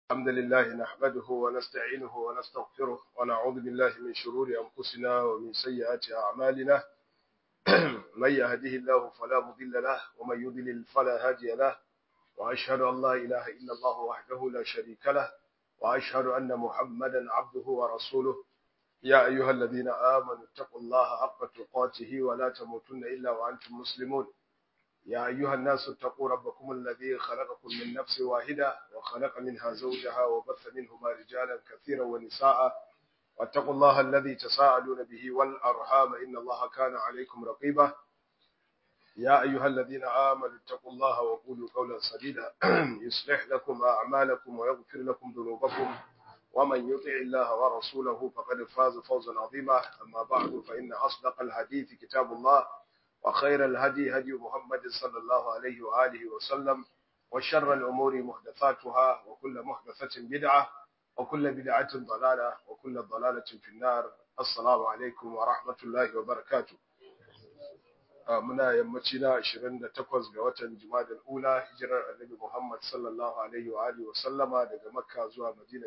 الحمد لله نحمده ونستعينه ونستغفره ونعوذ بالله من شرور أنفسنا ومن سيئات أعمالنا من يهده الله فلا مضل له ومن يضلل فلا هادي له وأشهد أن لا إله إلا الله وحده لا شريك له وأشهد أن محمدا عبده ورسوله يا أيها الذين آمنوا اتقوا الله حق تقاته ولا تموتن إلا وأنتم مسلمون يا أيها الناس اتقوا ربكم الذي خلقكم من نفس واحدة وخلق منها زوجها وبث منهما رجالا كثيرا ونساء واتقوا الله الذي تساءلون به والأرحام إن الله كان عليكم رقيبا يا أيها الذين آمنوا اتقوا الله وقولوا قولا سديدا يصلح لكم أعمالكم ويغفر لكم ذنوبكم ومن يطع الله ورسوله فقد فاز فوزا عظيما أما بعد فإن أصدق الحديث كتاب الله وخير الهدي هدي محمد صلى الله عليه وآله وسلم وشر الأمور محدثاتها وكل محدثة بدعة وكل بدعة ضلالة وكل ضلالة في النار السلام عليكم ورحمة الله وبركاته muna yammaci na 28 ga watan Jumadal Ula hijirar Annabi Muhammad sallallahu alaihi wa alihi wa sallama daga Makka zuwa Madina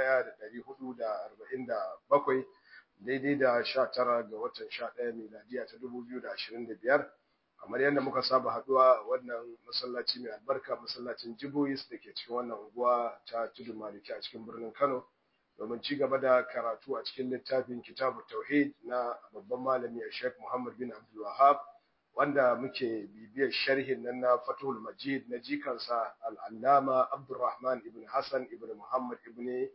1447 daidai da 19 ga watan 11 miladiya ta 2025 kamar yadda muka saba haduwa wannan masallaci mai albarka masallacin Jibois da ke cikin wannan unguwa ta Tudun Maliki a cikin birnin Kano domin ci gaba da karatu a cikin littafin Kitabu Tauhid na babban malami Sheikh Muhammad bin Abdul Wahhab wanda muke bibiyar sharhin nan na Fathul Majid na jikansa Al-Allama Abdurrahman ibn Hassan ibn Muhammad ibn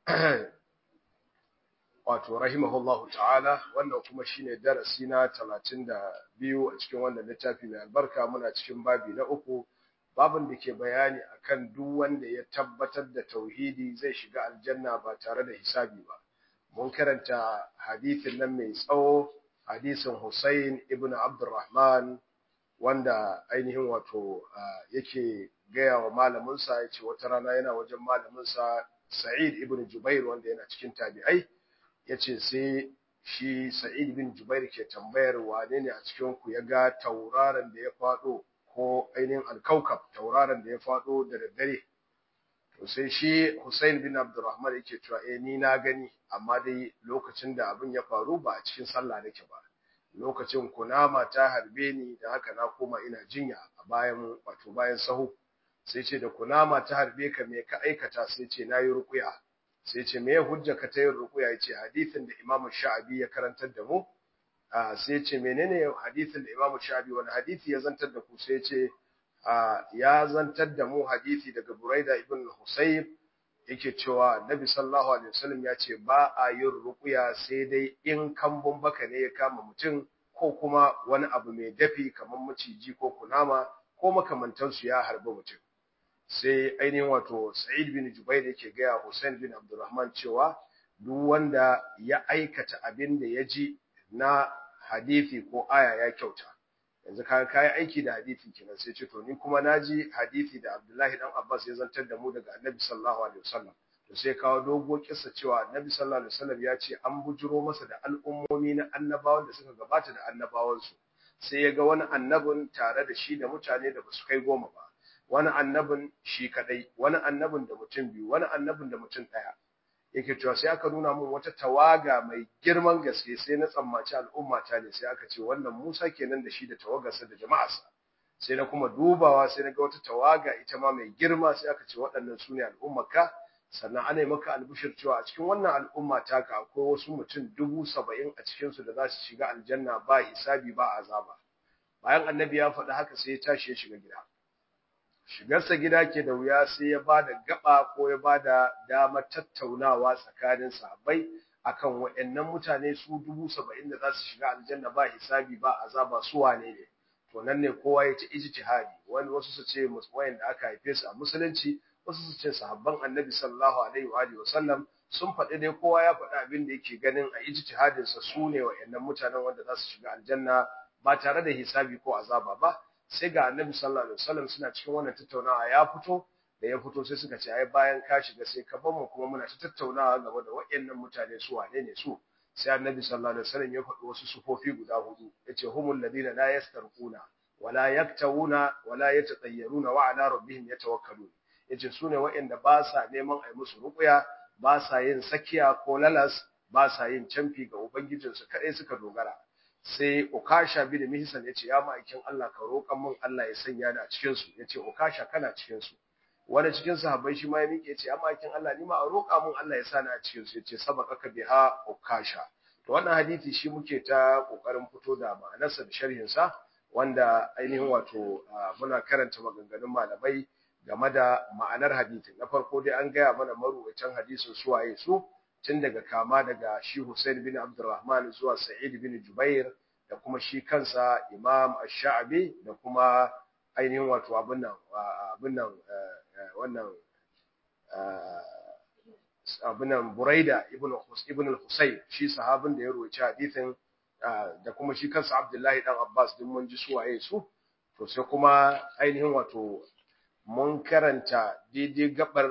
wato rahimahullahu ta'ala wannan kuma shine darasi na 32 a cikin wannan littafi mai albarka muna cikin babi na uku babin da ke bayani akan duk wanda ya tabbatar da tauhidi zai shiga aljanna ba tare da hisabi ba mun karanta hadithin nan mai tsawo hadisin Hussein ibn Abdurrahman wanda ainihin wato yake gaya wa malaminsa ya ce wata rana yana wajen malaminsa Sa'id ibn Jubair wanda yana cikin tabi'ai ya ce sai shi Sa'id ibn Jubair ke tambayar wane ne a cikin ku ya ga tauraron da ya faɗo ko ainihin alkaukab tauraron da ya faɗo da daddare to sai shi Hussein bin Abdurrahman yake cewa eh ni na gani amma dai lokacin da abin ya faru ba a cikin sallah nake ba lokacin kunama ta harbe ni da haka na koma ina jinya a bayan wato bayan sahu sai ce da kunama ta harbe ka me ka aikata sai ce nayi ruqya sai ce me hujja ka ta yin ruqya yace hadisin da Imam Sha'abi ya karantar da mu sai ce menene hadisin da Imam Sha'abi wani hadisi ya zantar da ku sai ce ya zantar da mu hadisi daga Buraida ibn Husayb yake cewa Nabi sallallahu alaihi wasallam ya ce ba a yin ruqya sai dai in kambun baka ne ya kama mutum ko kuma wani abu mai dafi kamar maciji ko kunama ko makamantansu ya harbi mutum sai ainihin wato Sa'id bin Jubair yake gaya Hussein bin Abdurrahman cewa duk wanda ya aikata abin da ya ji na hadisi ko aya ya kyauta yanzu ka kai aiki da hadisi kenan sai ce to ni kuma naji hadisi da Abdullahi dan Abbas ya zantar da mu daga Annabi sallallahu alaihi wasallam to sai kawo dogo kissa cewa Annabi sallallahu alaihi wasallam ya ce an bujuro masa da al'ummomi na annabawan da suka gabata da annabawansu sai ya ga wani annabin tare da shi da mutane da basu kai goma ba wani annabin shi kadai wani annabin da mutum biyu wani annabin da mutum daya yake cewa sai aka nuna mun wata tawaga mai girman gaske sai na tsammaci al'umma ta ne sai aka ce wannan Musa kenan da shi da tawagarsa da jama'arsa sai na kuma dubawa sai na ga wata tawaga ita ma mai girma sai aka ce waɗannan su ne al'ummarka sannan ana yi maka albishir cewa a cikin wannan al'umma taka akwai wasu mutum dubu saba'in a cikinsu da za su shiga aljanna ba hisabi ba azaba bayan annabi ya faɗi haka sai ya tashi ya shiga gida shigarsa gida ke da wuya sai ya ba da gaba ko ya ba da damar tattaunawa tsakanin sahabbai akan waɗannan mutane su dubu saba'in da za su shiga aljanna ba hisabi ba azaba su wane ne to nan ne kowa ya ci ijtihadi wani wasu su ce wayan da aka haife su a musulunci wasu su ce sahabban annabi sallallahu alaihi wa alihi wasallam sun faɗi dai kowa ya faɗi abin da yake ganin a ijtihadin sa su ne waɗannan mutanen wanda za su shiga aljanna ba tare da hisabi ko azaba ba sai ga annabi sallallahu alaihi wasallam suna cikin wannan tattaunawa ya fito da ya fito sai suka ce ai bayan ka shiga sai ka bar mu kuma muna ta tattaunawa game da waɗannan mutane su wane ne su sai annabi sallallahu alaihi wasallam ya faɗi wasu sufofi guda hudu yace humul ladina la yastarquna wala yaktawuna wala yatatayyaruna wa ala rabbihim yatawakkalun yace sune waɗanda ba sa neman ai musu ruqya ba sa yin sakiya ko lalas ba sa yin camfi ga ubangijinsu kadai suka dogara sai ukasha bin mihsan yace ya ma'aikin Allah ka roƙan mun Allah ya sanya ni a cikin su yace ukasha kana cikin su wani cikin sahabbai shi ma ya miƙe yace ya ma'aikin Allah ni ma a roƙa mun Allah ya sa ni a cikin su yace sabaqaka biha ukasha to wannan hadisi shi muke ta kokarin fito da ma'anarsa da sharhin sa wanda ainihin wato muna karanta maganganun malamai game da ma'anar hadisin na farko dai an gaya mana maruwacin hadisin suwaye su tun daga kama daga shi Hussein bin Abdurrahman zuwa Sa'id bin Jubair da kuma shi kansa Imam Ash-Sha'bi da kuma ainihin wato abin nan abin nan wannan abin nan Buraida ibn ibn al-Husayn shi sahabin da ya rawaita hadisin da kuma shi kansa Abdullahi dan Abbas din mun ji suwaye su to sai kuma ainihin wato mun karanta daidai gabar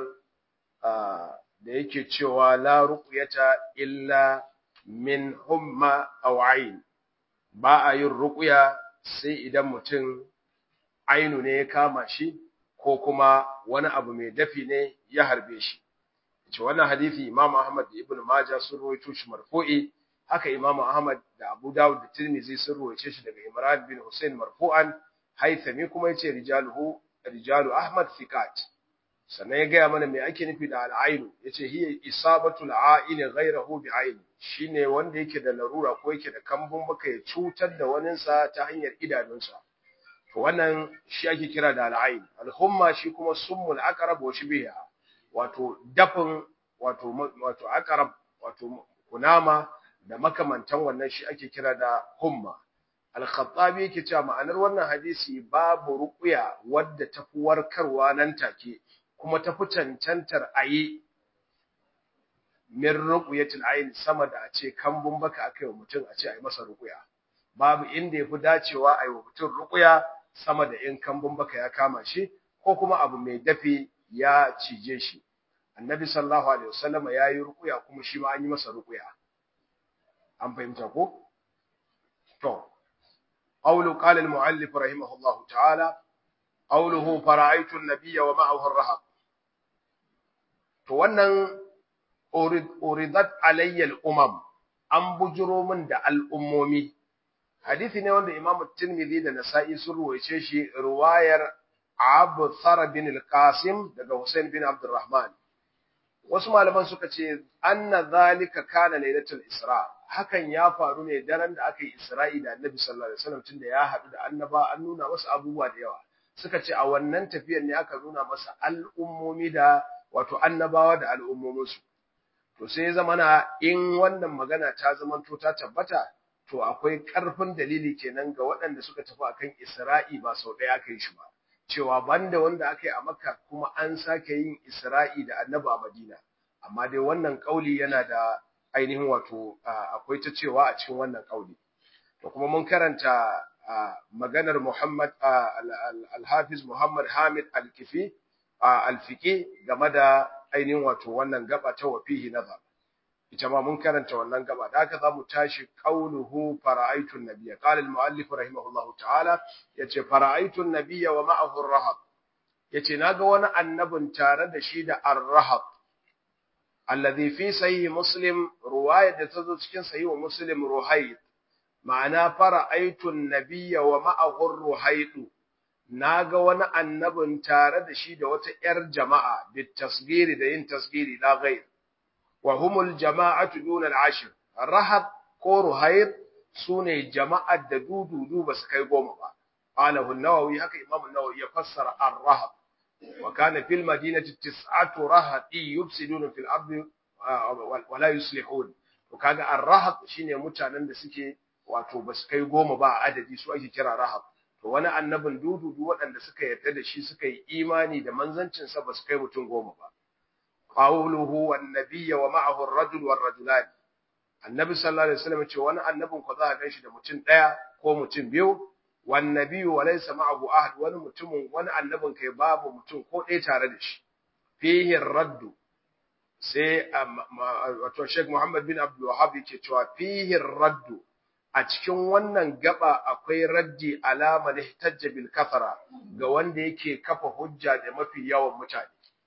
da yake cewa la ruqyata illa min humma aw ayn ba a yin ruqya sai idan mutum ainu ne ya kama shi ko kuma wani abu mai dafi ne ya harbe shi ce wannan hadisi Imam Ahmad da Ibn Majah sun rawaito shi marfu'i haka Imam Ahmad da Abu Dawud da Tirmidhi sun rawaice shi daga Imran bin Hussein marfu'an Haythami kuma yace rijaluhu rijalu Ahmad thiqat sannan ya gaya mana me ake nufi da al'ainu yace hiya isabatu al'aini ghayrahu bi'aini shine wanda yake da larura ko yake da kambun baka ya cutar da waninsa ta hanyar idanunsa to wannan shi ake kira da al'ain al-humma shi kuma summul aqrab wa shibiha wato dafin wato wato aqrab wato kunama da makamantan wannan shi ake kira da humma al-khattabi yake cewa ma'anar wannan hadisi babu ruqya wadda tafi warkarwa nan take kuma tafi cancantar ayi min ruqyatil ayn sama da a ce kambun baka akai wa mutum a ce ayi masa ruqya babu inda yafi dacewa ayi wa mutum ruqya sama da in kambun baka ya kama shi ko kuma abu mai dafi ya cije shi annabi sallallahu alaihi wasallam ya yi ruqya kuma shi ma an yi masa ruqya an fahimta ko to qawlu qala al-muallif rahimahullahu ta'ala qawluhu fara'aytu an-nabiyya wa ma'ahu ar-rahab to wannan uridat alayya al-umam an bujuro min da al'ummomi hadisi ne wanda Imam Tirmidhi da Nasa'i sun ruwaice shi riwayar Abu Thar bin al-Qasim daga Hussein bin Abdurrahman wasu malaman suka ce anna zalika kana lailatul Isra hakan ya faru ne daren da aka yi Isra'i da Annabi sallallahu alaihi wasallam tunda ya haɗu da annaba an nuna masa abubuwa da yawa suka ce a wannan tafiyar ne aka nuna masa al'ummomi da wato annabawa da al'ummominsu to sai ya zamana in wannan magana ta zamanto ta tabbata to akwai ƙarfin dalili kenan ga waɗanda suka tafi akan Isra'i ba sau ɗaya aka yi shi ba cewa banda wanda aka yi a Makka kuma an sake yin Isra'i da Annabi a Madina amma dai wannan kauli yana da ainihin wato akwai ta cewa a cikin wannan kauli to kuma mun karanta maganar Muhammad al-Hafiz Muhammad Hamid al-Kifi al-Fiqi game da ainihin wato wannan gaba ta wafihi nazar ita ma mun karanta wannan gaba da haka zamu tashi qauluhu fara'aytu an-nabiyya qala al-mu'allif rahimahullahu ta'ala yace fara'aytu an-nabiyya wa ma'ahu ar-rahab yace naga wani annabin tare da shi da ar-rahab alladhi fi sahih muslim ruwaya da tazo cikin sahih muslim ruhayd ma'ana fara'aytu an-nabiyya wa ma'ahu ar-ruhayd naga wani annabin tare da shi da wata yar jama'a bit tasgiri da yin tasgiri la ghayr wa humul jama'atu duna al-ashr rahab ko ruhayr sune jama'ar da dududu ba su kai goma ba qalahu an-nawawi haka imam an-nawawi ya fassara ar-rahab wa kana fil madinati tis'atu rahati yufsiduna fil ardi wa la yuslihun to kaga ar-rahab shine mutanen da suke wato ba su kai goma ba adadi su ake kira rahab to wani annabin dududu waɗanda suka yarda da shi suka yi imani da manzancinsa ba su kai mutum goma ba qawluhu wan nabiyya wa ma'ahu ar-rajul war rajulan annabi sallallahu alaihi wasallam ce wani annabin ko za a ganshi da mutum daya ko mutum biyu wan nabiyyu wa laysa ma'ahu ahad wani mutumin wani annabin kai babu mutum ko ɗaya tare da shi fihi ar-raddu sai wato Sheikh Muhammad bin Abdul Wahhab yake cewa fihi ar-raddu a cikin wannan gaba akwai raddi alama da ihtajja bil kafara ga wanda yake kafa hujja da mafi yawan mutane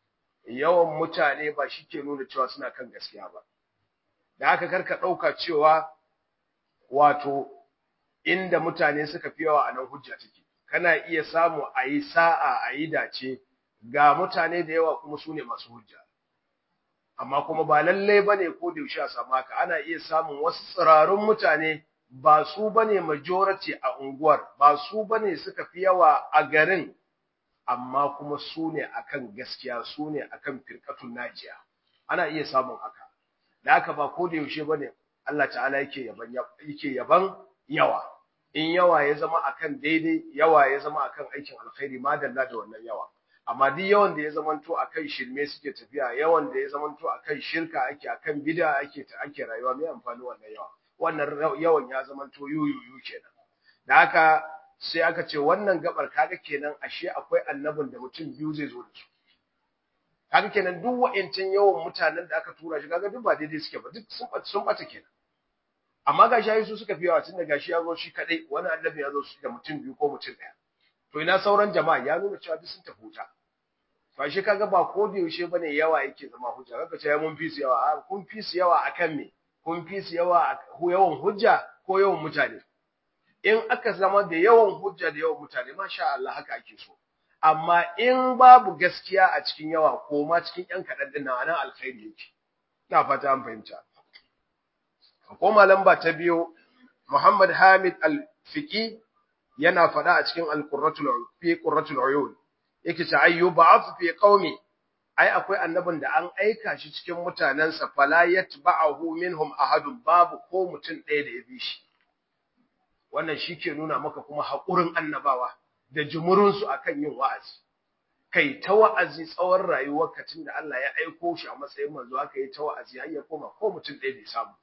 yawan mutane ba shi ke nuna cewa suna kan gaskiya ba da haka karka ɗauka cewa wato inda mutane suka fi yawa a nan hujja take kana iya samu a yi sa'a a yi dace ga mutane da yawa kuma su ne masu hujja amma kuma ba lallai ba ne ko da yaushe a samu haka ana iya samun wasu tsirarun mutane ba su ba ne majority a unguwar ba su ba ne suka fi yawa a garin amma kuma su ne akan gaskiya su ne akan firkatun najiya ana iya samun haka da haka ba ko da yaushe ba ne Allah ta'ala yake yaban yake yaban yawa in yawa ya zama akan daidai yawa ya zama akan aikin alkhairi madalla da wannan yawa amma duk yawan da ya zamanto akan shirme suke tafiya yawan da ya zamanto akan shirka ake akan bid'a ake ta ake rayuwa mai amfani wannan yawa wannan yawan ya zamanto yuyuyu kenan da haka sai aka ce wannan gabar kaga kenan ashe akwai annabin da mutum biyu zai zo da su kaga kenan duk wa'ancin yawan mutanen da aka tura shi kaga duk ba daidai suke ba duk sun sun bata kenan amma gashi yayi su suka fi yawa tunda gashi ya zo shi kadai wani annabi ya zo da mutum biyu ko mutum daya to ina sauran jama'a ya nuna cewa duk sun tafi wuta to shi kaga ba ko da yaushe bane yawa yake zama hujja kaga ce mun fi su yawa a kun fi su yawa akan me kun fi su yawa yawan hujja ko yawan mutane in aka zama da yawan hujja da yawan mutane masha Allah haka ake so amma in babu gaskiya a cikin yawa ko ma cikin yan kaɗan din nan alkhairi yake ina fata an fahimta koma lamba ta biyu Muhammad Hamid Al-Fiqi yana faɗa a cikin Al-Qurratul fi Qurratul Uyun yake ce ayyu ba'ath fi qaumi ai akwai annabin da an aika shi cikin mutanansa fala yatba'ahu minhum ahadun babu ko mutum ɗaya da ya bi shi wannan shike nuna maka kuma haƙurin annabawa da jumurin su akan yin wa'azi kai ta wa'azi tsawon rayuwar ka da Allah ya aiko shi a matsayin manzo aka yi ta wa'azi har ya koma ko mutum ɗaya bai samu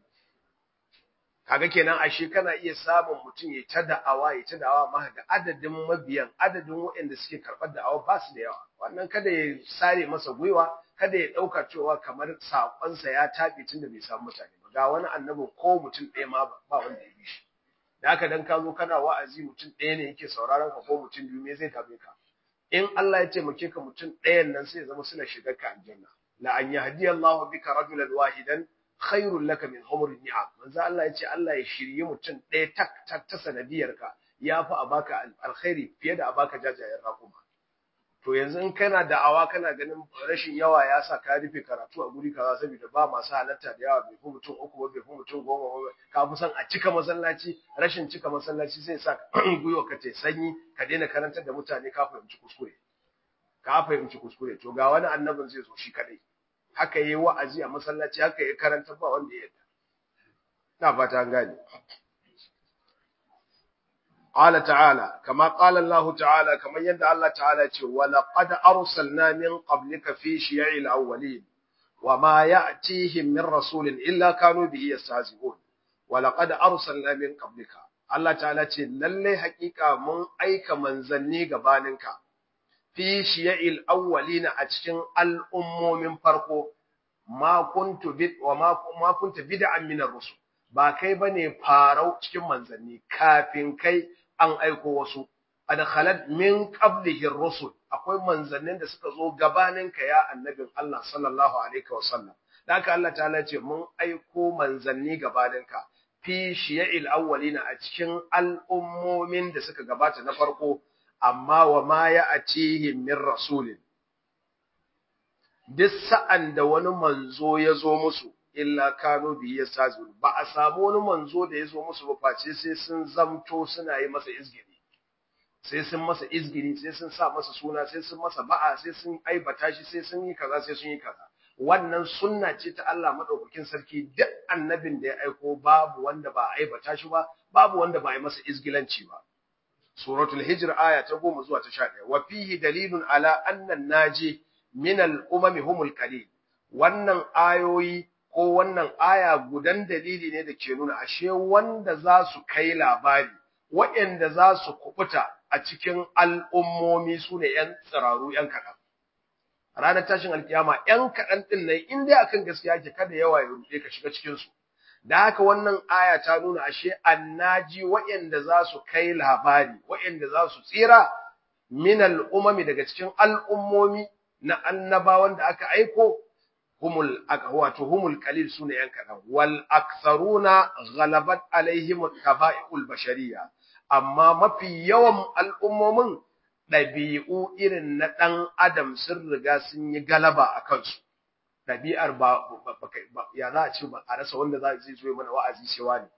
kaga kenan ashe kana iya samun mutum ya ta da'awa ya ta da'awa ma ga adadin mabiyan adadin waɗanda suke karɓar da'awa ba su da yawa wannan kada ya sare masa gwiwa kada ya ɗauka cewa kamar saƙonsa ya taɓe tun da bai samu mutane ba ga wani annabin ko mutum ɗaya ma ba wanda ya bi shi da haka dan ka zo kana wa'azi mutum ɗaya ne yake sauraron ka ko mutum biyu me zai dame ka in Allah ya taimake ka mutum ɗayan nan sai ya zama suna shigar ka aljanna la an yahdiyallahu bika rajulan wahidan khairul laka min humrin ni'am manzo Allah ya ce Allah ya shirye mutum ɗaya tak tak ta sanadiyar ka yafi a baka alkhairi fiye da a baka jajayen raƙuma to yanzu in kana da'awa kana ganin rashin yawa ya sa ka rufe karatu a guri kaza saboda ba masu halatta da yawa bai fi mutum uku ba bai fi mutum goma ba ka fi son a cika masallaci rashin cika masallaci zai sa gwiwa ka ce sanyi ka daina karantar da mutane ka fahimci kuskure ka fahimci kuskure to ga wani annabin zai zo shi kadai haka yi wa'azi a masallaci haka yi karanta ba wanda ya yadda na fata an gane qala ta'ala kama qala Allah ta'ala kamar yadda Allah ta'ala ce wa laqad arsalna min qablika fi shiya'il awwalin wa ma ya'tihim min rasulin illa kanu bihi yastahzi'un wa laqad arsalna min qablika Allah ta'ala ce lalle haƙiƙa mun aika manzanni gabaninka fi shiya'il awwalina a cikin al'ummomin farko ma kuntu bid wa ma, ma kunta bid'an min ar-rusul ba kai bane farau cikin manzanni kafin kai an aiko wasu adkhalat min qablihi ar-rusul akwai manzannin da suka zo gabanin ka ya annabin Allah sallallahu alaihi wa sallam haka Allah ta'ala ce mun aiko manzanni gabanin ka fi shiya'il awwalina a cikin al'ummomin da suka gabata na farko amma wa ma ya atihim min rasulin duk sa'an da wani manzo ya zo musu illa kano bi yastazun ba a samu wani manzo da ya zo musu ba face sai sun zamto suna yi masa izgiri sai sun masa izgiri sai sun sa masa suna sai sun masa ba'a sai sun aibata shi sai sun yi kaza sai sun yi kaza wannan sunna ce ta Allah madaukakin sarki duk annabin da ya aiko babu wanda ba aibata shi ba babu wanda ba yi masa izgilanci ba suratul hijr aya ta 10 zuwa ta 11 wa fihi dalilun ala anna naji min al-umami humul qalil wannan ayoyi ko wannan aya gudan dalili ne da ke nuna ashe wanda za su kai labari waɗanda za su kubuta a cikin al'ummomi su ne ‘yan tsiraru ‘yan kaɗan. Ranar tashin alkiyama ‘yan kaɗan ɗin nan in dai akan gaskiya ke kada yawa ya ruɗe ka shiga cikinsu. Da haka wannan aya ta nuna ashe annaji waɗanda za su kai labari, waɗanda za su tsira min al'umami daga cikin al'ummomi na annabawan da aka aiko humul wato humul qalil sune yan kadan wal aktharuna ghalabat alaihim al bashariyya amma mafi yawan al'ummomin ɗabi'u irin na ɗan adam sun riga sun yi galaba a kansu ɗabi'ar ba ya za a ce ba a rasa wanda zai zo mana wa'azi sai wani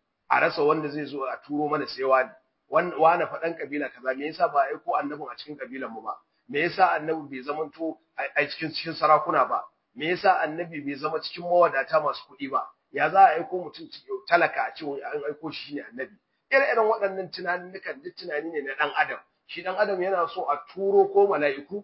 a rasa wanda zai zo a turo mana sai wani wani faɗan kabila kaza me yasa ba aiko annabin a cikin kabilan mu ba me yasa annabi bai zamanto a cikin cikin sarakuna ba me yasa annabi bai zama cikin mawadata masu kuɗi ba ya za a aiko mutum talaka a ce an aiko shi ne annabi ire-iren waɗannan tunanin duk tunani ne na ɗan adam shi ɗan adam yana so a turo ko mala'iku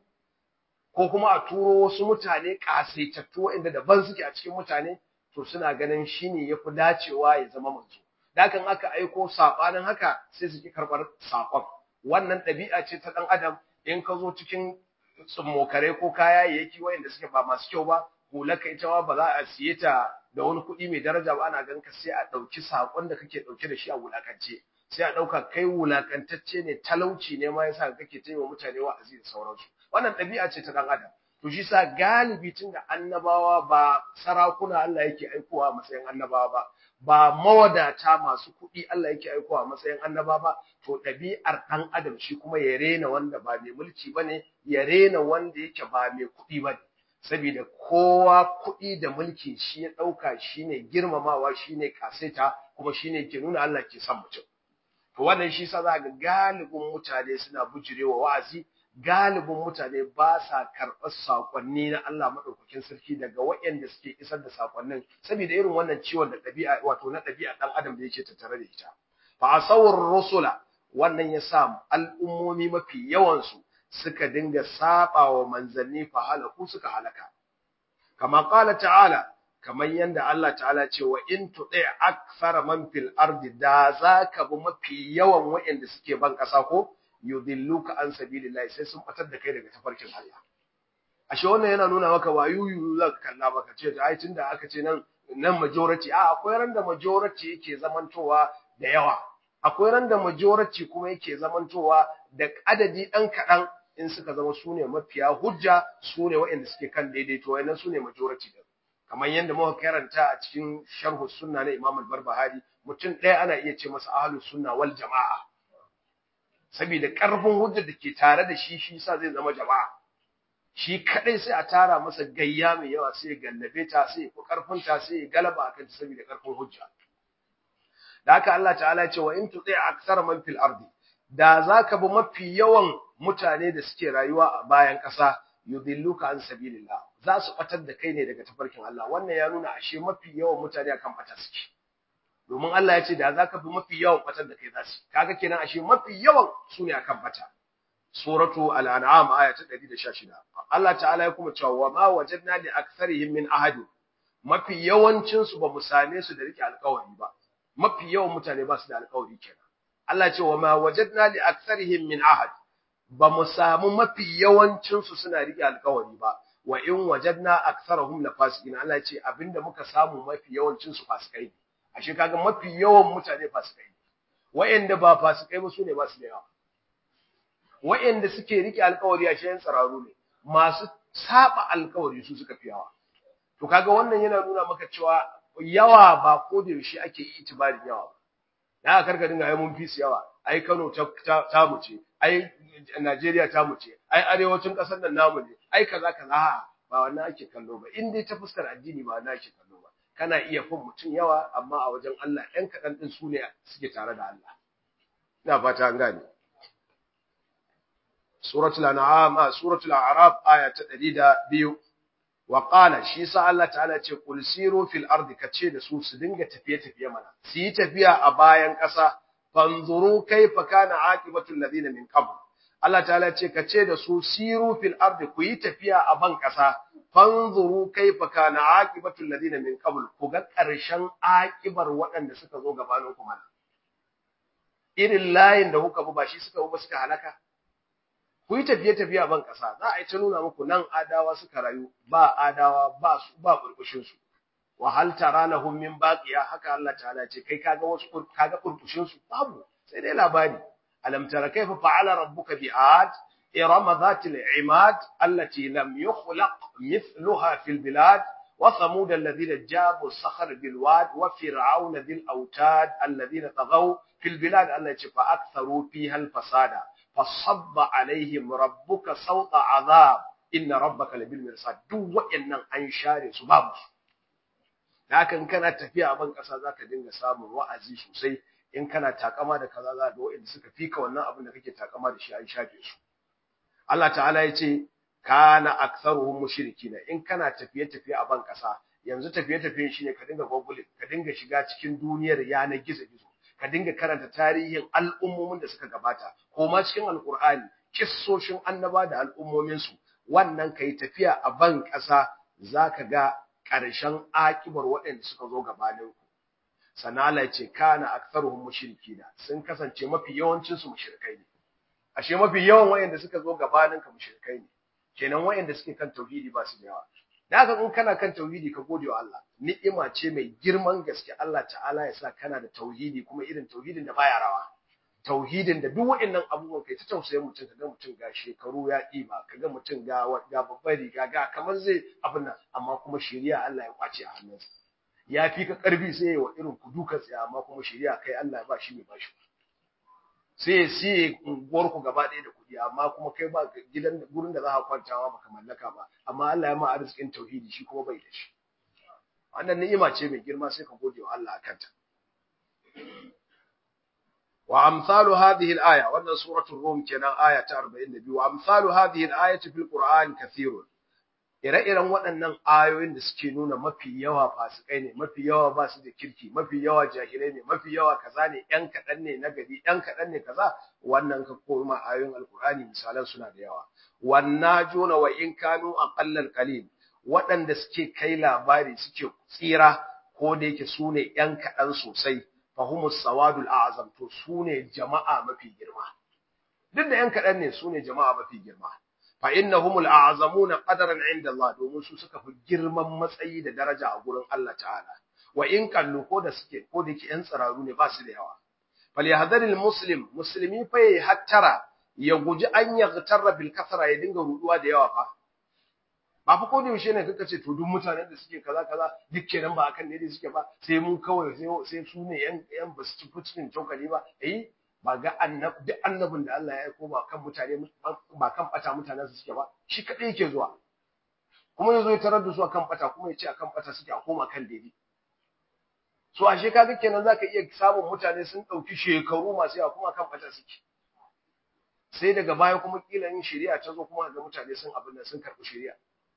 ko kuma a turo wasu mutane ƙasaitattu waɗanda daban suke a cikin mutane to suna ganin shi ne ya fi dacewa ya zama manzo dakan aka aiko saɓanin haka sai su ki karɓar saƙon wannan ɗabi'a ce ta ɗan adam in ka zo cikin tsummokare ko kayayyaki waɗanda suke ba masu kyau ba hulaka ita ma ba za a siye ta da wani kuɗi mai daraja ba ana ganka sai a ɗauki saƙon da kake ɗauke da shi a wulakance sai a ɗauka kai wulakantacce ne talauci ne ma yasa kake taimaka mutane wa'azi da sauransu wannan ɗabi'a ce ta ɗan adam to shi sa galibi tun da annabawa ba sarakuna Allah yake aikowa a matsayin annabawa ba ba mawadata masu kuɗi Allah yake aikowa a matsayin annaba ba to ɗabi'ar ɗan adam shi kuma ya rena wanda ba mai mulki bane ya rena wanda yake ba mai kuɗi bane saboda kowa kuɗi da mulki shi ya ɗauka shine girmamawa shine kaseta kuma shine ke nuna Allah ke son mutum to wannan shi sa za ga galibin mutane suna bujirewa wa'azi galibin mutane ba sa karɓar saƙonni na Allah maɗaukakin sarki daga waɗanda suke isar da saƙonnin saboda irin wannan ciwon da ɗabi'a wato na ɗabi'a ɗan adam da yake tattare da ita fa asawar rusula wannan ya sa al'ummomi mafi yawansu suka dinga saba wa manzanni fa halaku suka halaka kama qala ta'ala kamar yanda Allah ta'ala ce wa in tuɗe akthara man fil ardi da zaka bi mafi yawan waɗanda suke ban ƙasa ko yudilluka an sabilillahi sai sun batar da kai daga tafarkin Allah ashe wannan yana nuna maka wayuyu za ka kalla maka ce ai tunda aka ce nan nan majority a akwai ran da majority yake zamantowa da yawa akwai ran da majority kuma yake zamantowa da adadi dan kadan in suka zama sune mafiya hujja sune waɗanda suke kan daidaito wayannan sune majority din kamar yadda muka karanta a cikin sharhu sunna na Imam al-Barbahari mutum ɗaya ana iya ce masa ahlus sunna wal jama'a saboda ƙarfin hujjar da ke tare da shi shi sa zai zama jama'a shi kadai sai a tara masa gayya mai yawa sai ya gallabe ta sai ya karfin ta sai ya galaba akan ta saboda ƙarfin hujja da haka Allah ta'ala ya ce wa in tuti aksar man fil ardi da zaka bi mafi yawan mutane da suke rayuwa a bayan ƙasa yudilluka an sabilillah za su batar da kai ne daga tafarkin Allah wannan ya nuna ashe mafi yawan mutane akan bata suke domin Allah ya ce da za ka fi mafi yawan batar da kai za su kaga kenan ashe mafi yawan su ne akan bata suratu al-an'am aya ta 116 Allah ta'ala ya kuma cewa wa ma wajadna li aktharihim min ahad mafi yawancin su ba mu same su da rike alƙawari ba mafi yawan mutane ba su da alƙawari kenan Allah ya ce wa ma wajadna li aktharihim min ahad ba mu samu mafi yawancin su suna rike alƙawari ba wa in wajadna aktharahum la fasiqin Allah ya ce abinda muka samu mafi yawancin su fasikai ne ashe kaga mafi yawan mutane fasikai ne wa'anda ba fasikai ba sune ba su da yawa wa'anda suke rike alƙawari ashe yan tsararu ne masu saba alƙawari su suka fi yawa to kaga wannan yana nuna maka cewa yawa ba ko da yaushe ake yi itibarin yawa ba ya karka dinga ai mun fi su yawa ai Kano ta ta mu ce ai Najeriya ta mu ce ai arewacin ƙasar nan namu ne ai kaza kaza ba wannan ake kallo ba in dai ta fuskar addini ba wannan ake kallo ba kana iya fin mutum yawa amma a wajen Allah ɗan kaɗan ɗin su ne suke tare da Allah. Ina fata an gane. Suratul An'am, Suratul A'raf aya ta ɗari da biyu. Wa qala shi sa Allah ta'ala ce kul siru fil ardi kace da su su dinga tafiye tafiye mana. Su yi tafiya a bayan ƙasa fanzuru kaifa kana aqibatul ladina min qabl. Allah ta'ala ce kace da su siru fil ardi ku yi tafiya a ban ƙasa fanzuru kaifa kana aqibatul ladina min qabl ku ga ƙarshen aqibar waɗanda suka zo gabanin ku mana irin layin da kuka bi ba shi suka bi suka halaka ku yi tafiye tafiye a ban ƙasa za a yi ta nuna muku nan adawa suka rayu ba adawa ba su ba burbushin su wa hal taranahum min baqiya haka Allah ta'ala ce kai kaga wasu kaga burbushin su babu sai dai labari alam tara kaifa fa'ala rabbuka bi'ad إرم ذات العماد التي لم يخلق مثلها في البلاد وثمود الذين جابوا الصخر بالواد وفرعون ذي الأوتاد الذين طغوا في البلاد التي فأكثروا فيها الفساد فصب عليهم ربك صوت عذاب إن ربك لبالمرصاد دو وإن أنشار سباب لكن كانت تفيا أبن كسا ذاك دينغ سامن وأزي سوسي in kana takama da kaza za ga wa'anda suka fika wannan abin da kake takama da shi an shafe su Allah ta'ala ya ce kana aktsaruhum mushrikina in kana tafiye tafiye a ban kasa yanzu tafiye tafiyen shine ka dinga google ka dinga shiga cikin duniyar yanar gizo gizo ka dinga karanta tarihin al'ummomin da suka gabata ko ma cikin alqur'ani kissoshin annaba da al'ummomin su wannan kai tafiya a ban kasa zaka ga ƙarshen akibar waɗanda suka zo gabanin ku sannan Allah ya ce kana aktsaruhum mushrikina sun kasance mafi yawancin su mushrikai ne ashe mafi yawan wayanda suka zo gabanin ka mushrikai ne kenan wayanda suke kan tauhidi ba su da yawa da haka in kana kan tauhidi ka gode wa Allah ni'ima ce mai girman gaske Allah ta'ala ya sa kana da tauhidi kuma irin tauhidin da baya rawa tauhidin da duk wayannan abubuwan kai ta tausayin mutum kaga mutum ga shekaru ya ɗiba kaga mutum ga ga babbar riga ga kamar zai abin nan amma kuma shari'a Allah ya kwace a hannunsa ya fi ka karfi sai ya wa irin ku duka tsaya amma kuma shari'a kai Allah ya ba shi mai bashi sai ya siye unguwar ku gaba ɗaya da kuɗi amma kuma kai ba gidan gurin da za ka kwantawa baka mallaka ba amma Allah ya ma arzikin tauhidi shi kuma bai da shi wannan ni'ima ce mai girma sai ka gode wa Allah akan ta wa amsalu hadhihi al-aya wannan suratul rum kenan aya ta 42 wa amsalu hadhihi al-ayati fil qur'an kathirun ire-iren waɗannan ayoyin da suke nuna mafi yawa fasikai ne mafi yawa ba su da kirki mafi yawa jahilai ne mafi yawa kaza ne ɗan kaɗan ne na gari ɗan kaɗan ne kaza wannan ka koma ayoyin alkur'ani misalan suna da yawa wannan jona wa in kanu aqallal qalil waɗanda suke kai labari suke tsira ko da yake su ne ɗan kaɗan sosai fahimus sawadul a'zam to su ne jama'a mafi girma duk da ɗan kaɗan ne su ne jama'a mafi girma fa innahumul a'zamuna qadaran 'inda Allah domin su suka fi girman matsayi da daraja a gurin Allah ta'ala wa in kallu ko da suke ko da yake yan tsararu ne ba su da yawa fal yahdharil muslim muslimi fa yayi hattara ya guji an yaghtarra bil kasra ya dinga ruduwa da yawa fa ba fa ko da yaushe ne kaka ce to duk mutanen da suke kaza kaza duk kenan ba akan ne suke ba sai mun kawai sai sai su ne yan yan basu ci cikin cokali ba eh ba ga annab duk annabin da Allah ya aiko ba kan mutane ba kan bata mutanen su suke ba shi kadai yake zuwa kuma yazo ya tarar da su akan bata kuma ya ce akan bata suke a koma kan daidai so ashe kaga kenan zaka iya samun mutane sun dauki shekaru masu yawa kuma kan bata suke sai daga baya kuma kila yin shari'a ta zo kuma ga mutane sun abin nan sun karbi shari'a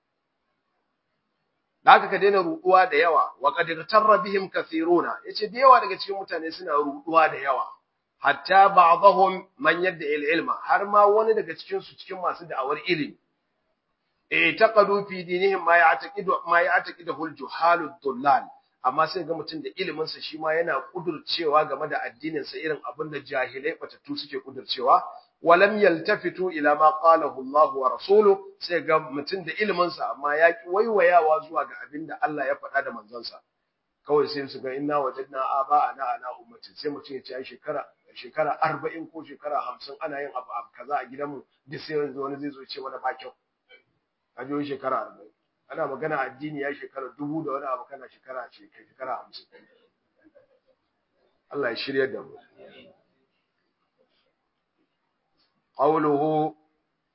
da haka ka daina ruduwa da yawa wa qad tarra bihim kathiruna yace da yawa daga cikin mutane suna ruduwa da yawa hatta ba'dahum man yadda ilma har ma wani daga cikin su cikin masu da'awar ilimi eh taqadu fi dinihim ma ya'taqidu ma ya'taqidu al-juhalud dullal amma sai ga mutum da ilimin sa shi ma yana kudurcewa game da addinin sa irin abin da jahilai batattu suke kudurcewa walam yaltafitu ila ma qalahu Allah wa rasuluhu sai ga mutum da ilimin sa amma ya ki waiwayawa zuwa ga abin da Allah ya faɗa da manzon sa kawai sai su ga inna wajadna aba'ana ala ummati sai mutum ya ce shekara shekara arba'in ko shekara hamsin ana yin abu kaza a gidanmu duk sai yanzu wani zai zo ce mana ba kyau a jiyo shekara arba'in ana magana addini ya shekara dubu da wani abu kana shekara shekara hamsin Allah ya shirya da mu qawluhu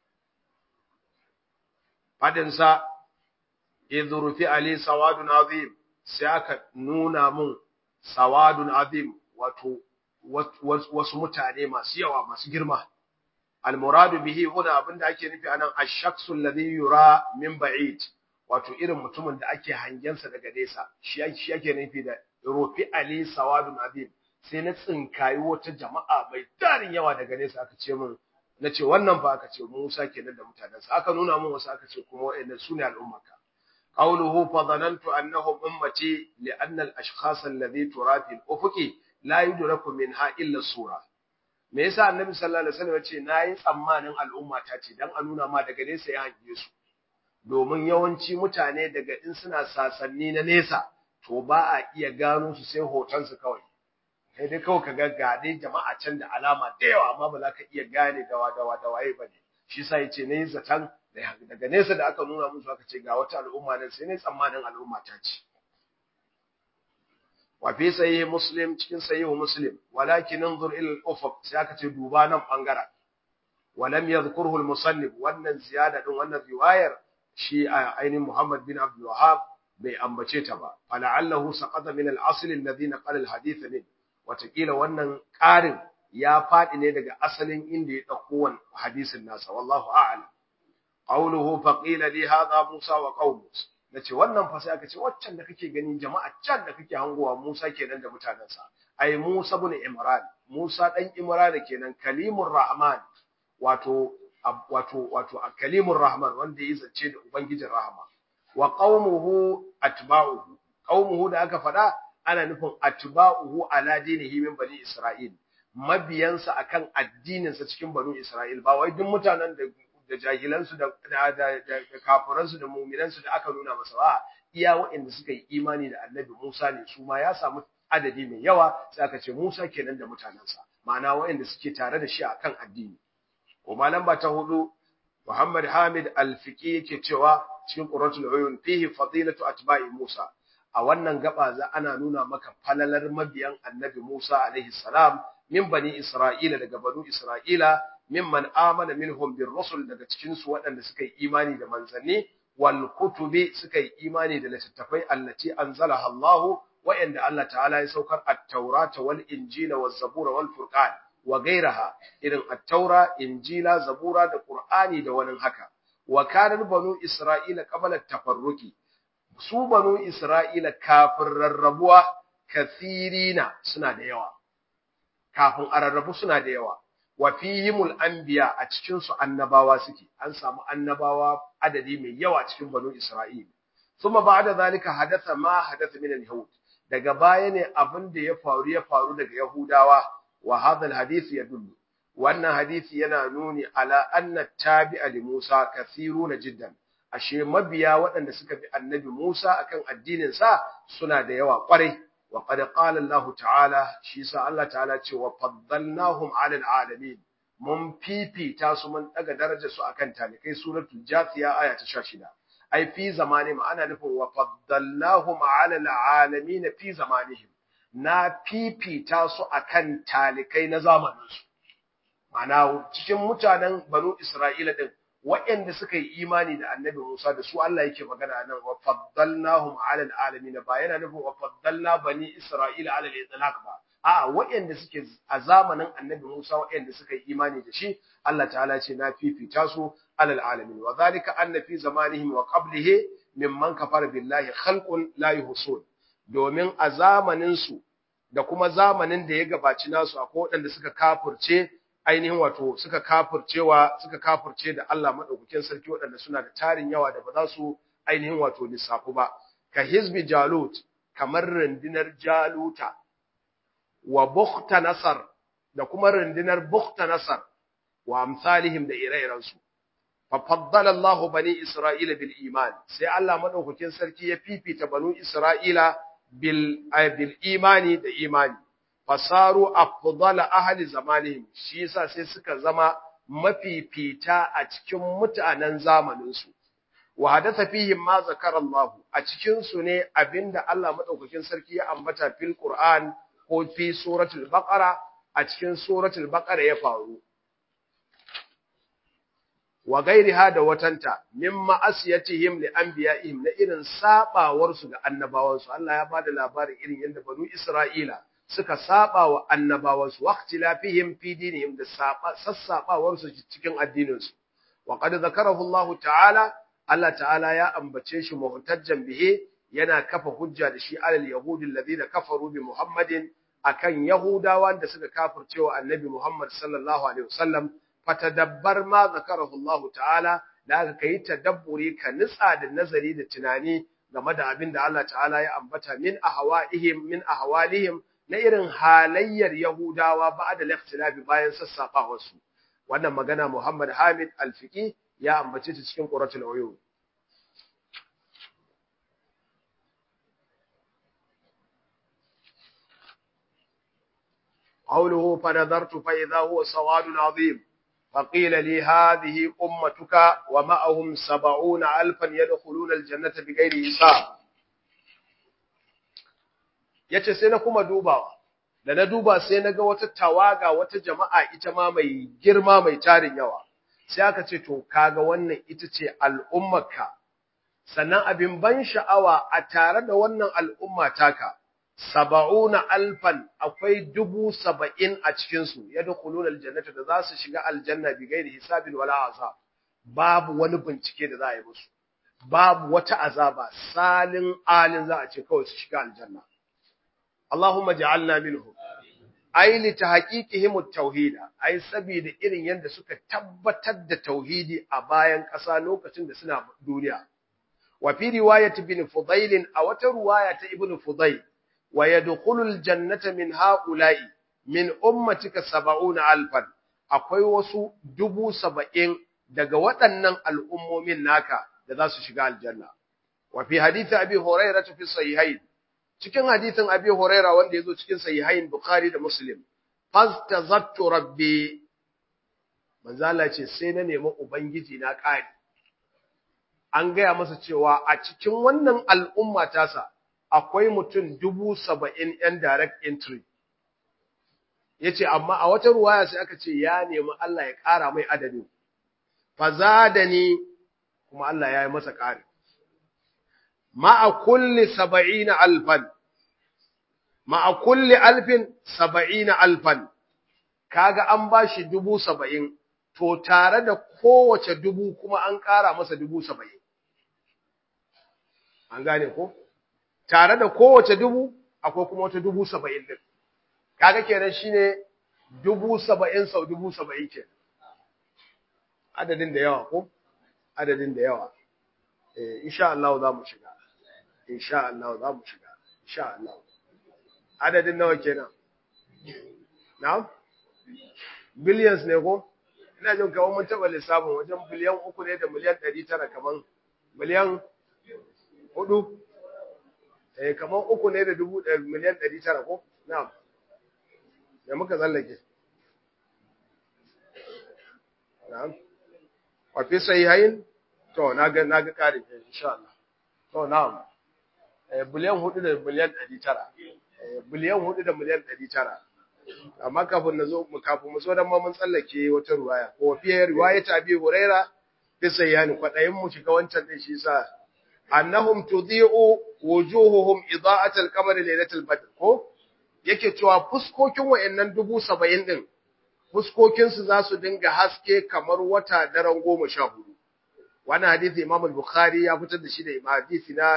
fadinsa idh rufi ali sawadun azim sai aka nuna mun sawadun azim wato wasu mutane masu yawa masu girma almuradu bihi huna abinda ake nufi anan ash-shakhsu alladhi yura min ba'id wato irin mutumin da ake hangensa daga nesa shi ake nufi da rufi ali sawadun azim sai na tsinkayi wata jama'a mai tarin yawa daga nesa aka ce min na ce wannan ba aka ce Musa kenan da mutanensa aka nuna min wasu aka ce kuma wa'annan sune al'ummarka قوله فظننت أنهم أمتي لأن الأشخاص الذي ترى في الأفق لا يدرك منها إلا الصورة me yasa annabi sallallahu alaihi wasallam yace nayi tsammanin al'umma ta ce dan a nuna ma daga nesa ya hange su domin yawanci mutane daga in suna sasanni na nesa to ba a iya gano su sai hoton su kawai kai dai kawai ka ga gade jama'a can da alama da yawa amma ba za ka iya gane dawa dawa da waye bane shi sa yace nayi zatan daga nesa da aka nuna musu aka ce ga wata al'umma nan sai ne tsammanin al'umma ta ce wa fi sahih muslim cikin sahih muslim walakin anzur ila al-ufuq sai aka ce duba nan bangaren ولم يذكره المصنف wannan ziyada din wannan riwayar shi ainihin Muhammad bin Abdul Wahhab bai ambace ta ba fala'allahu saqata min al-asl alladhi naqala al-hadith min watakila wannan ƙarin ya faɗi ne daga asalin inda ya dauko wannan hadisin nasa wallahu a'lam qawluhu faqila li hadha Musa wa qawmu nace wannan fa sai aka ce waccan da kake gani jama'a can da kake hangowa Musa kenan da mutanansa ai Musa ibn Imran Musa dan Imran kenan kalimur rahman wato wato wato kalimur rahman wanda ya zance da ubangijin rahama wa qaumuhu atba'uhu qaumuhu da aka faɗa ana nufin atba'uhu ala dinihi min bani isra'il mabiyansa akan addinin sa cikin bani isra'il ba wai duk mutanen da da jahilan su da da da kafiran su da mu'minan su da aka nuna masa ba iya waɗanda suka yi imani da annabi Musa ne su ma ya samu adadi mai yawa sai aka ce Musa kenan da mutanensa ma'ana waɗanda suke tare da shi akan addini kuma lamba ta hudu Muhammad Hamid Al-Fiqi yake cewa cikin Qurratul Uyun fihi fadilatu atba'i Musa a wannan gaba za ana nuna maka falalar mabiyan Annabi Musa alaihi salam min bani Isra'ila daga banu Isra'ila mimman amana minhum bir rusul daga cikin su waɗanda suka yi imani da manzanni wal kutubi suka yi imani da littattafai allati anzalaha Allah wa'anda Allah ta'ala ya saukar at-taurata wal injila waz zabura wal furqan wa gairaha irin at-taura injila zabura da qur'ani da wani haka wa kana banu isra'ila qabla tafarruki su banu isra'ila kafin rarrabuwa kathirina suna da yawa kafin a rarrabu suna da yawa wa fihimul anbiya a cikin su annabawa suke an samu annabawa adadi mai yawa cikin banu isra'ila thumma ba'da zalika hadatha ma hadatha min al-yahud daga baya ne abin da ya faru ya faru daga yahudawa wa hadha al-hadith yadullu wannan hadisi yana nuni ala anna tabi'a li Musa kathiruna jiddan ashe mabiya waɗanda suka bi annabi Musa akan addinin sa suna da yawa kwarai wa qad qala Allah ta'ala shi sa Allah ta'ala ce wa faddalnahum 'ala al-alamin mun fifita su mun daga darajar su akan talikai suratul jathiya aya ta 16 ai fi zamani ma'ana nufin wa faddalnahum 'ala al-alamin fi zamanihim na fifita su akan talikai na zamaninsu Ma'ana cikin mutanen banu Isra'ila din waɗanda suka yi imani da annabi Musa da su Allah yake magana nan wa faddalnahum 'ala alamin ba yana nufin wa faddalna bani Isra'ila 'ala al-itlaq ba a'a waɗanda suke a zamanin annabi Musa waɗanda suka yi imani da shi Allah ta'ala ce na fifita su 'ala alamin wa zalika anna fi zamanihim wa qablihi mimman kafara billahi khalqun la yuhsun domin a zamanin su da kuma zamanin da ya gabaci nasu akwai waɗanda suka kafurce ainihin wato suka kafurcewa suka kafurce da Allah madaukakin sarki waɗanda suna da tarin yawa da ba za su ainihin wato lissafu ba ka hizbi jalut kamar rundunar jaluta wa bukhta nasar da kuma rundunar bukhta nasar wa amsalihim da ire-iren su fa faddala Allahu bani Isra'ila bil iman sai Allah madaukakin sarki ya fifita banu Isra'ila bil bil imani da imani fasaru afdala ahli zamanihim shi yasa sai suka zama mafifita a cikin mutanen zamanin su wa hadatha fihim ma zakara Allah a cikin su ne abinda Allah madaukakin sarki ya ambata fil Qur'an ko fi suratul baqara a cikin suratul baqara ya faru wa gairiha da watanta mimma asiyatihim li anbiya'ihim na irin sabawar su ga annabawan su Allah ya bada labarin irin yadda banu Isra'ila suka saba wa annabawan su waqtilafihim fi dinihim da sassabawar su cikin addinin su wa qad zakarahu Allah ta'ala Allah ta'ala ya ambace shi muhtajjan bihi yana kafa hujja da shi alal yahudi alladhina kafaru bi Muhammadin akan yahudawa da suka kafircewa annabi Muhammad sallallahu alaihi wasallam fatadabbar ma zakarahu Allah ta'ala da aka kai tadabburi ka nitsa da nazari da tunani game da abin da Allah ta'ala ya ambata min ahwa'ihim min ahwalihim na irin halayyar Yahudawa ba'da al-ikhtilafi bayan sassaɓawar su wannan magana Muhammad Hamid Al-Fiqi ya ambace ta cikin Quratul Uyun قوله فنظرت فإذا هو سواد عظيم فقيل لي هذه أمتك ومعهم سبعون ألفا يدخلون الجنة بغير حساب yace sai na kuma dubawa da na duba sai na ga wata tawaga wata jama'a ita ma mai girma mai tarin yawa sai aka ce to kaga wannan ita ce al'ummarka sannan abin ban sha'awa a tare da wannan al'umma taka saba'una alfan akwai dubu saba'in a cikinsu ya dukulun aljannata da za su shiga aljanna bi gairi hisabin wala azab babu wani bincike da za a yi musu babu wata azaba salin alin za a ce kawai su shiga aljanna Allahumma ja'alna minhum ai li tahqiqihim at-tauhid ai saboda irin yanda suka tabbatar da tauhidi a bayan ƙasa lokacin da suna duniya wa fi riwayat ibn fudail a wata riwaya ta ibn fudail wa yadkhulul jannata min haula'i min ummatika 70 alfan akwai wasu dubu saba'in daga waɗannan al'ummomin naka da za su shiga aljanna wa fi hadith abi hurairah fi sahihain cikin hadithin abi hurairah wanda yazo cikin sahihain bukhari da muslim fastazattu rabbi manzo Allah ce sai na nemi ubangiji na ƙari an gaya masa cewa a cikin wannan al'umma tasa akwai mutum dubu saba'in ‘yan direct entry. Ya ce, amma a wata ruwaya sai aka ce ya nemi Allah ya ƙara mai adadin, faza da ni kuma Allah ya yi masa ƙari. Ma'a kulli saba'ina alfan, ma'a kulli alfin saba'ina alfan, kaga an ba shi dubu saba'in, to tare da kowace dubu kuma an ƙara masa dubu saba'in. An gane ko? tare da kowace dubu akwai kuma wata dubu saba'in din kaga kenan shine dubu saba'in sau dubu saba'in ke adadin da yawa ko adadin da yawa eh insha Allah za mu shiga insha Allah za mu shiga insha Allah adadin nawa kenan na'am billions ne ko ina jin kawai mun taba lissafin wajen biliyan uku ne da miliyan ɗari tara kaman miliyan hudu eh kamar uku ne da dubu miliyan ɗari tara ko na'am da muka tsallake na'am wa fi sahihain to na ga na ga ƙarin insha Allah to na'am eh biliyan hudu da miliyan ɗari tara eh biliyan hudu da miliyan ɗari tara amma kafin na zo mu kafin mu zo dan ma mun tsallake wata ruwaya ko fi riwaya ta bi huraira fi sahihain kwadayin mu shiga wancan din shi sa annahum tudhi'u wujuhuhum ida'at al-qamar laylatul badr ko yake cewa fuskokin wayannan dubu saba'in din fuskokin su za su dinga haske kamar wata daren goma sha hudu wannan hadisi Imam al-Bukhari ya fitar da shi da hadisi na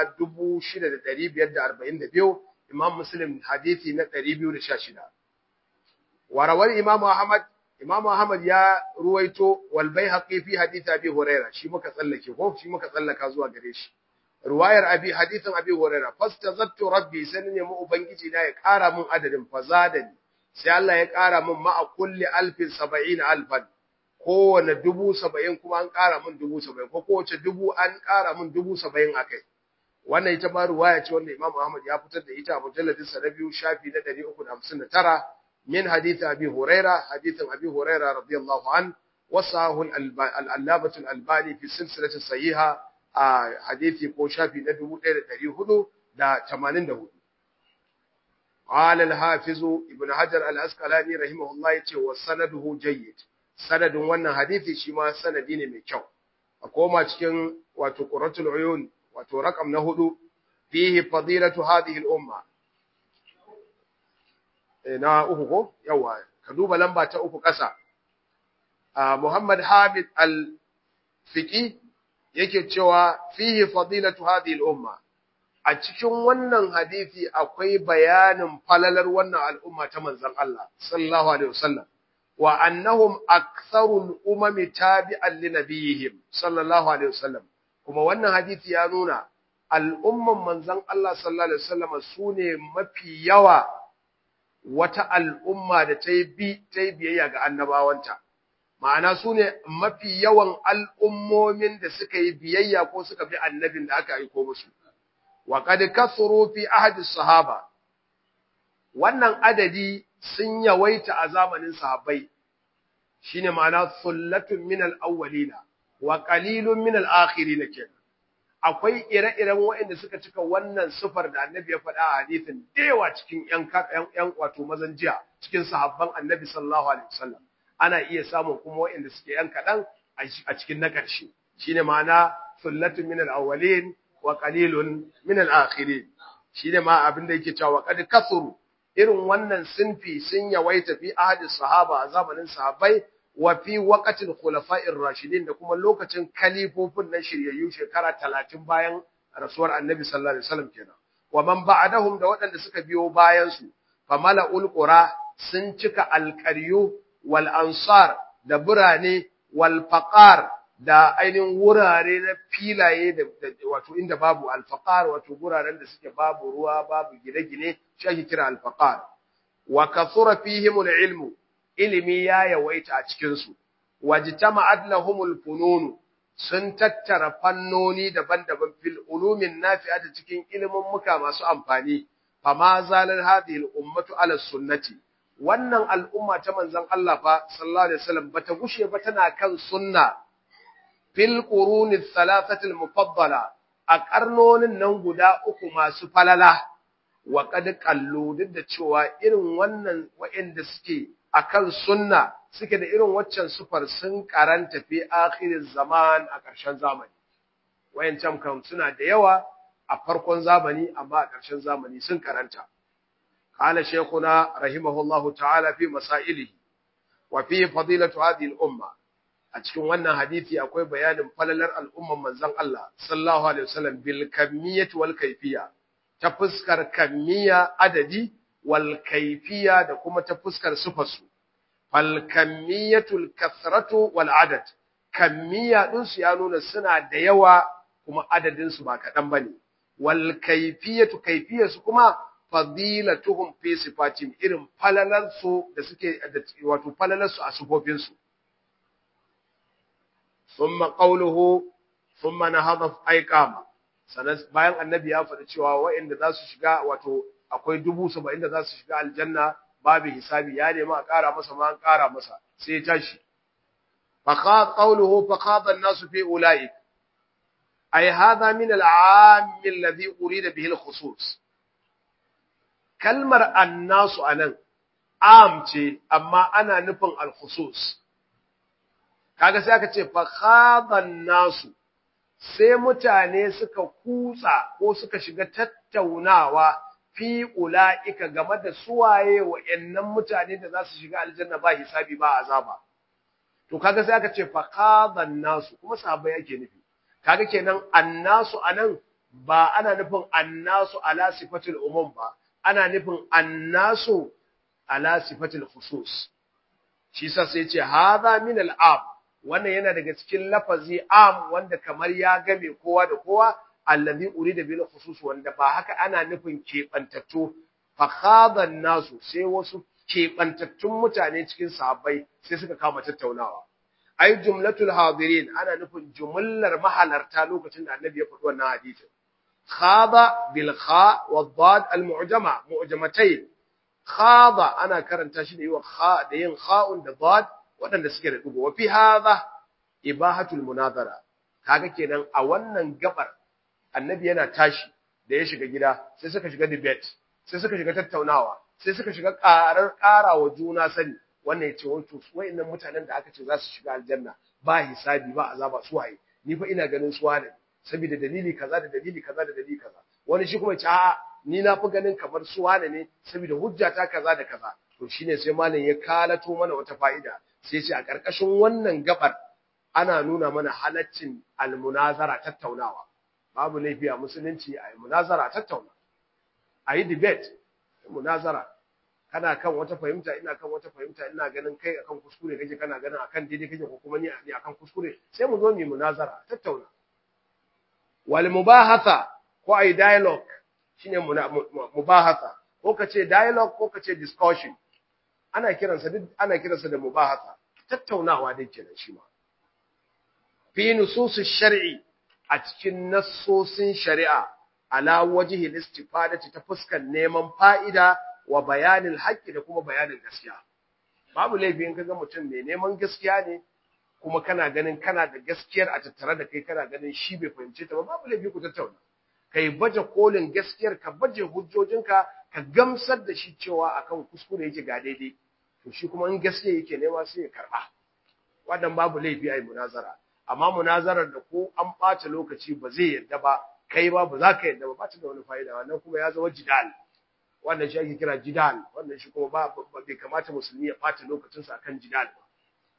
6542 Imam Muslim hadisi na 216 warawar Imam Ahmad Imam Ahmad ya ruwaito wal Baihaqi fi hadisi Abi Hurairah shi muka tsallake ko shi muka tsallaka zuwa gare shi ruwayar abi hadithin abi hurairah fastazattu rabbi sai ne mu ubangiji na ya ƙara mun adadin fazadani sai Allah ya ƙara mun ma'a kulli alfin saba'in alfan kowane dubu saba'in kuma an ƙara mun dubu saba'in ko kowace dubu an ƙara mun dubu saba'in akai wannan ita ma ruwaya ce wanda Imam Ahmad ya fitar da ita a mujalladin sa na biyu shafi na 359 min hadith abi hurairah hadithin abi hurairah radiyallahu an wasahu al-allamatu al-albani fi silsilati sahiha a hadisi ko shafi na 1484 قال الحافظ ابن حجر الأسقلاني رحمه الله yace wa sanaduhu jayyid sanadin wannan hadisi shi ma sanadi ne mai kyau a koma cikin wato quratul uyun wato rakam na hudu fihi fadilatu hadhihi al-umma na uku ko yawa ka duba lamba ta uku kasa Muhammad Hamid al-Fiqi yake cewa fihi fadilatu hadhihi al-umma a cikin wannan hadisi akwai bayanin falalar wannan al'umma ta manzon Allah sallallahu alaihi wasallam wa annahum aktharul umami tabi'an li nabiyihim sallallahu alaihi wasallam kuma wannan hadisi ya nuna al'umman manzon Allah sallallahu alaihi wasallam sune mafi yawa wata al'umma da ta yi bi ta yi biyayya ga annabawanta ma'ana su ne mafi yawan al'ummomin da suka yi biyayya ko suka bi annabin da aka aiko musu. Wa qad kasuru fi ahadi sahaba wannan adadi sun yawaita a zamanin sahabbai shine ma'ana sullatun min al-awwalina wa qalilun min al-akhirin kenan akwai ire-iren waɗanda suka cika wannan sifar da annabi ya faɗa a hadisin dewa cikin ƴan ƴan wato mazan jiya cikin sahabban annabi sallallahu alaihi wasallam ana iya samun kuma waɗanda suke ƴan kaɗan a cikin na ƙarshe shine ma'ana sullatun min al-awwalin wa qalilun min al-akhirin shine ma abin da yake cewa qad kasuru irin wannan sinfi sun yawaita fi ahadis sahaba a zamanin sahabbai wa fi waqatil khulafa'ir rashidin da kuma lokacin kalifofin na shiryayyu shekara 30 bayan rasuwar annabi sallallahu alaihi wasallam kenan wa man ba'dahum da waɗanda suka biyo bayan su famala'ul qura sun cika alqaryu wal ansar da burane wal faqar da ainihin wurare na filaye da wato inda babu alfaqar wato guraren da suke babu ruwa babu gine-gine shi ake kira alfaqar wa kathura fihim ilmu ilimi ya yawaita a cikin su wajtama'at lahumul funun sun tattara fannoni daban-daban fil ulumin nafi'ati cikin ilimin muka masu amfani fama zalal hadhihi al ummatu ala sunnati wannan al'umma ta manzon Allah fa sallallahu alaihi wasallam bata gushe ba tana kan sunna fil quruni thalathatil mufaddala a karnonin nan guda uku masu falala wa qad qallu duk da cewa irin wannan waɗanda suke akan sunna suke da irin waccan sufar sun karanta fi akhirin zaman a ƙarshen zamani wayancan kan suna da yawa a farkon zamani amma a ƙarshen zamani sun karanta قال شيخنا رحمه الله تعالى في مسائله وفي فضيلة هذه الأمة a cikin wannan hadisi akwai bayanin falalar al'umman manzon Allah sallallahu alaihi wasallam bil kamiyyati wal kayfiyya ta fuskar kamiyya adadi wal kayfiyya da kuma ta fuskar sifarsu fal kamiyyatul kathratu wal adad kamiyya din su ya nuna suna da yawa kuma adadin su ba kadan bane wal kayfiyatu kayfiyatu kuma fadilatuhum fi sifatin irin falalar su da suke wato falalar su a sifofin su ثم قوله ثم نهض ايقاما sanan bayan annabi ya faɗi cewa waɗanda za su shiga wato akwai dubu saba'in da za su shiga aljanna babu hisabi ya nemi a ƙara masa ma an ƙara masa sai ya tashi faqad qawluhu faqad an-nas fi ulaik ay hadha min al-'am alladhi urida bihi al-khusus kalmar an-nas anan am ce amma ana nufin al-khusus kaga sai aka ce fa khadan nasu sai mutane suka kutsa ko suka shiga tattaunawa fi ulaika game da suwaye wa'annan mutane da za su shiga aljanna ba hisabi ba azaba to kaga sai aka ce fa khadan nasu kuma sahabbai yake nufi kaga kenan annasu anan ba ana nufin annasu ala sifatul umum ba ana nufin annasu ala sifatul khusus shi sa sai ce hadha min al-ab wannan yana daga cikin lafazi am wanda kamar ya game kowa da kowa allazi urida bil khusus wanda ba haka ana nufin kebantattu fa khadan nasu sai wasu kebantattun mutane cikin sahabbai sai suka kama tattaunawa ai jumlatul hadirin ana nufin jumlar mahalarta lokacin da annabi ya faɗi wannan hadisin khada bil kha wa dad al mu'jama mu'jamatayn khada ana karanta shi da yiwa kha da yin kha'un da dad waɗanda suke da ɗigo wafi haza ibahatul munazara kaga kenan a wannan gabar annabi yana tashi da ya shiga gida sai suka shiga debate sai suka shiga tattaunawa sai suka shiga ƙarar ƙara wa juna sani wannan yace wato wayannan mutanen da aka ce za su shiga aljanna ba hisabi ba azaba su waye ni fa ina ganin su wane saboda dalili kaza da dalili kaza da dalili kaza wani shi kuma ya ce a'a ni na fi ganin kamar su wane ne saboda hujjata kaza da kaza to shine sai malam ya kalato mana wata fa'ida sai ce a ƙarƙashin wannan gabar ana nuna mana halaccin almunazara tattaunawa babu laifi a musulunci a yi munazara tattauna a yi debate munazara kana kan wata fahimta ina kan wata fahimta ina ganin kai akan kuskure kake kana ganin akan daidai kake ko kuma ni akan kuskure sai mu zo mu munazara tattauna wal mubahatha ko ai dialogue shine mubahatha ko kace dialogue ko kace discussion ana kiransa duk ana kiransa da mubahatha tattaunawa dai kenan shi ma fi nusus shar'i a cikin nassosin shari'a ala wajhi istifadati ta fuskar neman fa'ida wa bayanin haqqi da kuma bayanin gaskiya babu laifi in kaga mutum mai neman gaskiya ne kuma kana ganin kana da gaskiyar a tattare da kai kana ganin shi bai fahimce ta ba babu laifi ku tattauna kai baje kolin gaskiyar ka baje hujjojinka ka gamsar da shi cewa akan kuskure yake ga daidai to shi kuma in gaskiya yake nema sai ya karba wannan babu laifi ai munazara amma munazarar da ko an ɓata lokaci ba zai yadda ba kai ba ba za ka yadda ba ba ta da wani fa'ida wannan kuma ya zama jidal wannan shi ake kira jidal wannan shi kuma ba bai kamata musulmi ya ɓata lokacinsa akan jidal ba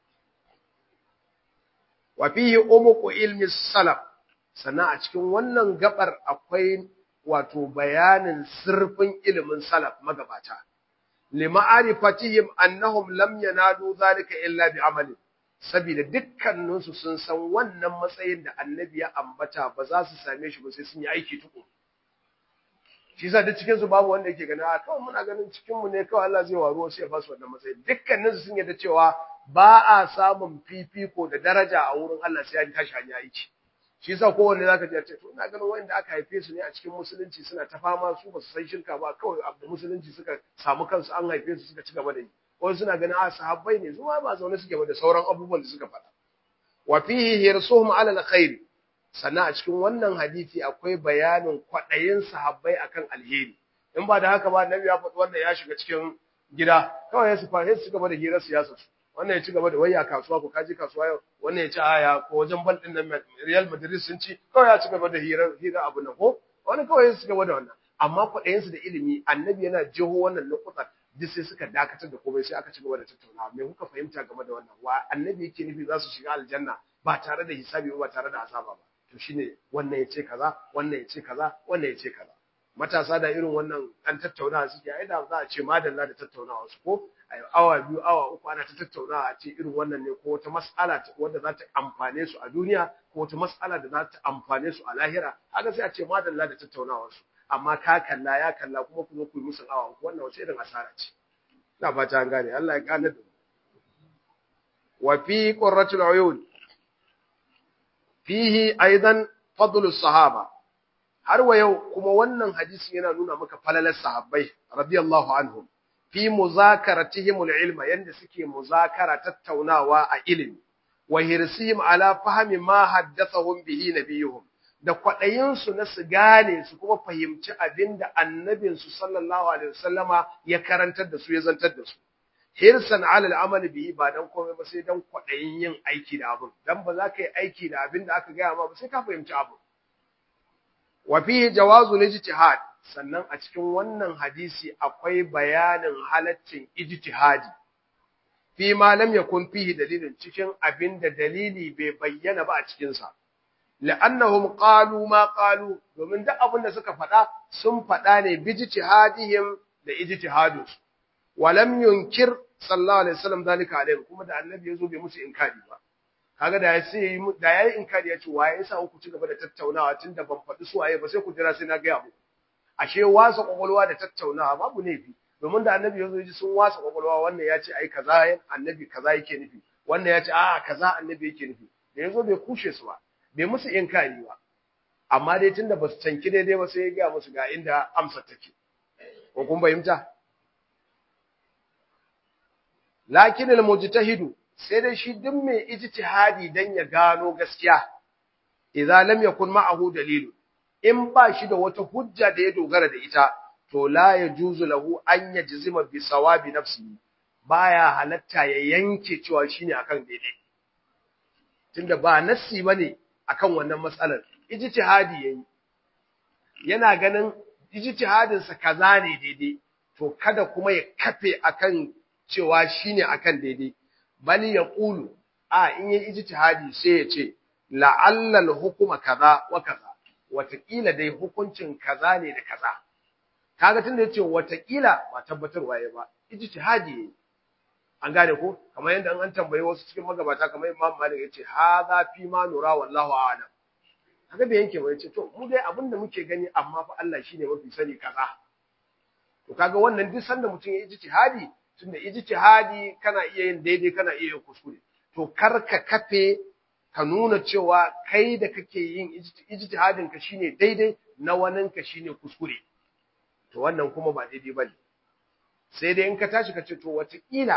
wa fihi umuqu ilmi salaf sannan a cikin wannan gabar akwai wato bayanin sirfin ilimin salaf magabata lima'arifatihim annahum lam yanalu zalika illa bi amali saboda dukkaninsu sun san wannan matsayin da annabi ya ambata ba za su same shi ba sai sun yi aiki tuku shi yasa duk cikin su babu wanda yake gani a kawai muna ganin cikin mu ne kawai Allah zai waro sai ya ba su wannan matsayin dukkaninsu sun yarda cewa ba a samun fifiko da daraja a wurin Allah sai an tashi hanya aiki shi yasa kowanne zaka ji ya ce to ina ganin wanda aka haife su ne a cikin musulunci suna ta fama su ba su san shirka ba kawai abu musulunci suka samu kansu an haife su suka ci gaba da yi wani suna ganin a sahabbai ne zuwa ba zaune suke ba da sauran abubuwan da suka faɗa wa fihi hirsuhum ala alkhair sannan a cikin wannan hadisi akwai bayanin kwaɗayin sahabbai akan alheri in ba da haka ba annabi ya faɗi wannan ya shiga cikin gida kawai ya su fa su gaba da hirar siyasa su wannan ya ci gaba da wayya kasuwa ko kaji kasuwa yau wannan ya ci aya ko wajen bal din nan Real Madrid sun ci kawai ya ci gaba da hirar hirar abu nan ko wani kawai ya ci gaba da wannan amma kwaɗayin su da ilimi annabi yana jeho wannan lokutan duk sai suka dakatar da komai sai aka ci gaba da tattaunawa me kuka fahimta game da wannan wa annabi yake nufi za su shiga aljanna ba tare da hisabi ba tare da azaba ba to shine wannan yace kaza wannan yace kaza wannan yace kaza matasa da irin wannan an tattaunawa suke ai da za a ce madalla da tattaunawa su ko ai awa biyu awa uku ana ta tattaunawa a ce irin wannan ne ko wata mas'ala wanda za ta amfane su a duniya ko wata mas'ala da za ta amfane su a lahira haka sai a ce madalla da tattaunawar su amma ka kalla ya kalla kuma ku zo ku yi musu awa wannan wace irin asara ce ina fata an gane Allah ya gane da wa fi qurratul uyun fihi aidan fadlus sahaba har wa yau kuma wannan hadisi yana nuna maka falalar sahabbai radiyallahu anhum fi muzakaratihim ilma yanda suke muzakara tattaunawa a ilimi wa hirsihim ala fahmi ma haddathahum bihi nabiyuhum da kwaɗayinsu na su gane su kuma fahimci abin da annabinsu sallallahu alaihi wasallama ya karantar da su ya zantar da su hirsan alal amal bihi ba dan komai ba sai dan kwaɗayin yin aiki da abin dan ba za ka yi aiki da abin da aka gaya ma ba sai ka fahimci abin wa fihi jawazu ijtihad sannan a cikin wannan hadisi akwai bayanin halaccin ijtihadi fi ma lam yakun fihi dalilin cikin abin da dalili bai bayyana ba a cikin sa la'annahum qalu ma qalu domin duk abin da suka faɗa sun faɗa ne bi ijtihadihim da ijtihadus wa lam yunkir sallallahu alaihi wasallam dalika alaihi kuma da annabi yazo bai musu inkari ba kaga da sai da yayi inkari ya ce waye yasa ku ci gaba da tattaunawa tunda ban faɗi su waye ba sai ku jira sai na ga muku ashe wasa kwakwalwa da tattaunawa babu laifi domin da annabi yazo ji sun wasa kwakwalwa wannan ya ce ai kaza annabi kaza yake nufi wannan ya ce a kaza annabi yake nufi da yazo bai kushe su ba bai musu inkari ba amma dai tunda ba su canki daidai ba sai ya ga musu ga inda amsar take ko kun fahimta lakin al-mujtahidu sai dai shi duk mai ijtihadi dan ya gano gaskiya idza lam yakun ma'ahu dalilu in ba shi da wata hujja da ya dogara da ita to la yajuzu lahu an yajzima bi sawabi nafsihi baya halatta ya yanke cewa shine akan daidai tunda ba nassi bane akan wannan matsalar ijtihadi yayi yana ganin ijtihadin sa kaza ne daidai to kada kuma ya kafe akan cewa shine akan daidai bali ya qulu a in yi ijtihadi sai ya ce la'alla al-hukuma kaza wa kaza watakila dai hukuncin kaza ne da kaza kaga tunda yace watakila ba tabbatarwa yayi ba ijtihadi yayi an gane ko kamar yadda an tambaye wasu cikin magabata kamar Imam Malik yace hadha fi ma nura wallahu a'lam kaga bai yanke ba yace to mu dai abinda muke gani amma fa Allah shine mafi sani kaza to kaga wannan duk sanda mutum ya ijtihadi tunda ijtihadi kana iya yin daidai kana iya yin kuskure to kar ka kafe ka nuna cewa kai da kake yin ijtihadin ka shine daidai na wanin ka shine kuskure to wannan kuma ba daidai bane sai dai in ka tashi ka ce to wataƙila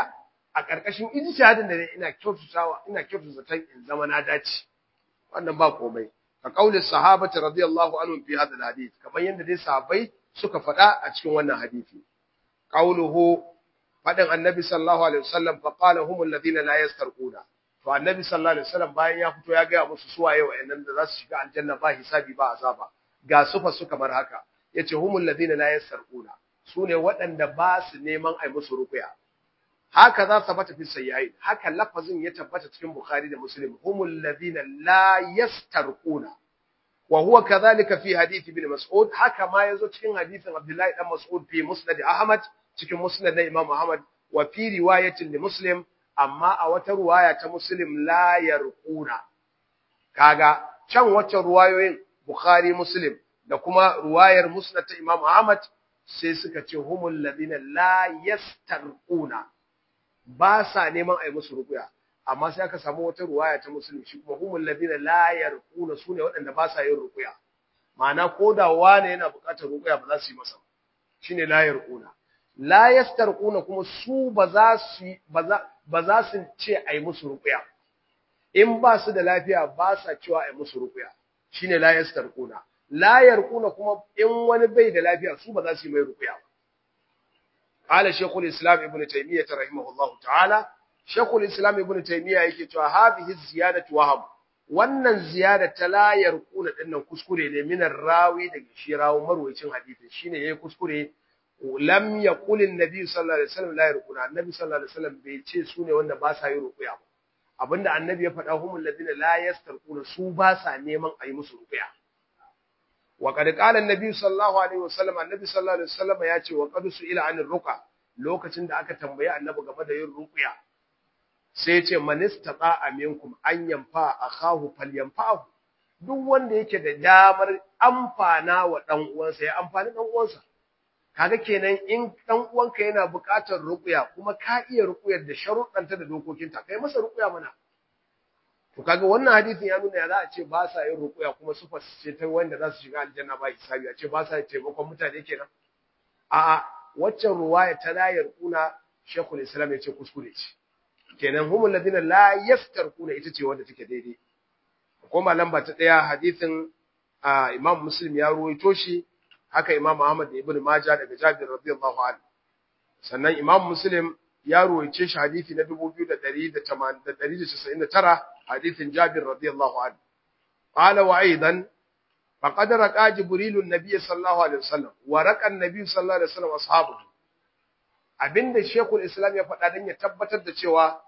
a ƙarƙashin ijtihadin da ina kyautatawa ina kyautata zaton in zama na dace wannan ba komai ka kauli sahabati radiyallahu anhum fi hadha alhadith kamar yadda dai sahabbai suka faɗa a cikin wannan hadisi qauluhu fadin annabi sallallahu alaihi wasallam fa qala humul ladina la yastarquna to annabi sallallahu alaihi wasallam bayan ya fito ya ga musu suwaye wa'annan da za su shiga aljanna ba hisabi ba azaba ga sufa su kamar haka yace humul ladina la yastarquna sune waɗanda ba su neman ai musu ruqya haka za tabbata fi sayyi haka lafazin ya tabbata cikin bukhari da muslim humul ladina la yastarquna wa huwa kadhalika fi hadith ibn mas'ud haka ma yazo cikin hadithin abdullahi dan mas'ud fi musnad ahmad cikin musnad na imam ahmad wa fi riwayatin li muslim amma a wata ruwaya ta muslim la yarquna kaga can wacce ruwayoyin bukhari muslim da kuma ruwayar musnad ta imam ahmad sai suka ce humul ladina la yastarquna ba sa neman a yi musu rukuya amma sai aka samu wata ruwaya ta musulmi shi kuma humul ladina la yarquna sune waɗanda ba sa yin rukuya ma'ana ko da wane yana buƙatar rukuya ba za su yi masa shine la yarquna la yastarquna kuma su ba za su ba za su ce a yi musu rukuya in ba su da lafiya ba sa cewa a yi musu rukuya shine la yastarquna la yarquna kuma in wani bai da lafiya su ba za su yi mai rukuya ba قال شيخ الإسلام ابن تيمية رحمه الله تعالى شيخ الإسلام ابن تيمية yake cewa hadhihi ziyadatu wahab wannan ziyada ta la yarquna dinnan kuskure ne min rawi daga shi rawo marwayicin hadisi shine yayi kuskure lam yaqul an-nabi sallallahu alaihi wasallam la yarquna annabi sallallahu alaihi wasallam bai ce su ne wanda ba sa yi ruqya ba abinda annabi ya faɗa humul ladina la yastarquna su ba sa neman a yi musu ruqya وقد قال النبي صلى الله عليه وسلم النبي صلى الله عليه وسلم ya ce wa qad su'ila anir ruqa lokacin da aka tambaye annabi game da yin ruqya sai ya ce man istata aminkum an yanfa akahu falyanfa'u duk wanda yake da damar amfana wa dan uwansa ya amfani dan uwansa kaga kenan in dan uwanka yana buƙatar ruqya kuma ka iya ruqyar da sharuɗanta da dokokinta kai masa ruqya mana To kaga wannan hadisin ya nuna ya za a ce ba sa yin rukuya kuma su ce ta wanda za su shiga aljanna ba hisabi a ce ba sa taimakon mutane kenan. A'a waccan ruwaya ta layar kuna Sheikhul Islam ya ce kuskure ce. Kenan humul ladina la yaftarquna ita ce wanda take daidai. Kuma lamba ta daya hadisin Imam Muslim ya ruwaito shi haka Imam Ahmad da Ibn Majah daga Jabir radiyallahu anhu. Sannan Imam Muslim ya ruwaice shi hadisi na 2199 hadisin Jabir radiyallahu anhu qala wa aidan faqad raqa jibril an-nabiy sallallahu alaihi wasallam wa raqa an-nabiy sallallahu alaihi wasallam ashabu abinda shekul islam ya faɗa dan ya tabbatar da cewa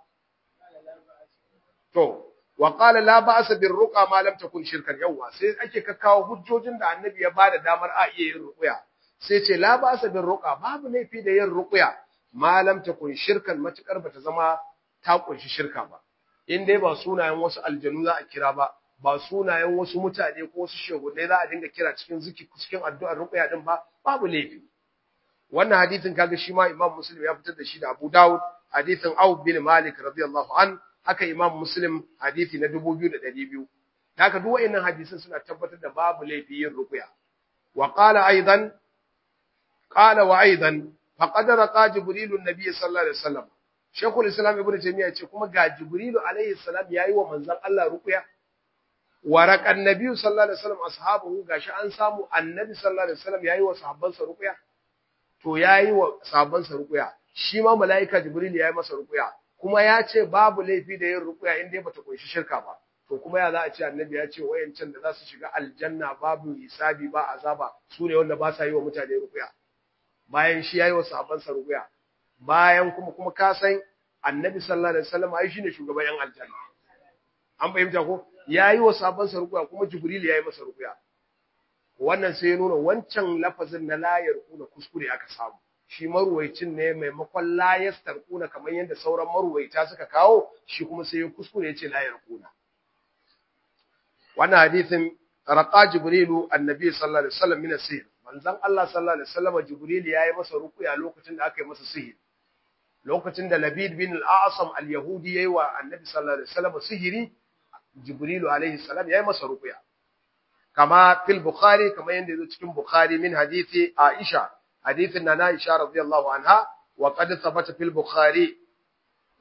to wa qala la ba'sa bir ruqa ma lam takun shirkan yawa sai ake kakkawo hujjojin da annabi ya bada damar a iya yin ruqya sai ce la ba'sa bir ruqa babu laifi da yin ruqya malam ta kun shirkan matukar bata zama ta kunshi shirka ba in dai ba sunayen wasu aljanu za a kira ba ba sunayen wasu mutane ko wasu shehunai za a dinga kira cikin ziki cikin addu'ar ruqya din ba babu laifi wannan hadisin kaga shi ma Imam Muslim ya fitar da shi da Abu Dawud hadisin Auf bin Malik radiyallahu an haka Imam Muslim hadisi na 2200 haka duk wayannan hadisin suna tabbatar da babu laifi yin ruqya wa qala aidan qala wa aidan faqad raqa jibril an-nabiy sallallahu alaihi wasallam shaykhul islam ibnu taymiya ce kuma ga jibril alaihi salam yayi wa manzon Allah ruqya wa raqa an-nabiy sallallahu alaihi wasallam ashabuhu gashi an samu annabi sallallahu alaihi wasallam yayi wa sahabbansa ruqya to yayi wa sahabbansa ruqya shi ma malaika jibril yayi masa ruqya kuma ya ce babu laifi da yin ruqya in dai bata kunshi shirka ba to kuma ya za a ce annabi ya ce wayancan da za su shiga aljanna babu hisabi ba azaba su ne wanda ba sa yi wa mutane ruqya bayan shi yayi wa sahabbansa ruqya bayan kuma kuma ka san annabi sallallahu alaihi wasallam ai shine shugaban yan aljanna an fahimta ko yayi wa sahabbansa ruqya kuma jibril yayi masa ruqya wannan sai ya nuna wancan lafazin na layar kuna kuskure aka samu shi maruwaicin ne maimakon layar tarkuna kamar yadda sauran maruwaita suka kawo shi kuma sai ya kuskure ya ce layar kuna wannan hadisin raqa jibrilu annabi sallallahu alaihi wasallam min asir manzon Allah sallallahu alaihi wasallam jibril yayi masa ruqya lokacin da aka yi masa sihiri lokacin da labid bin al-asam al-yahudi yayi wa annabi sallallahu alaihi wasallam sihiri jibrilu alaihi salam yayi masa ruqya kama fil bukhari kama yanda yazo cikin bukhari min hadisi aisha hadithin nana aisha radiyallahu anha wa qad thabata fil bukhari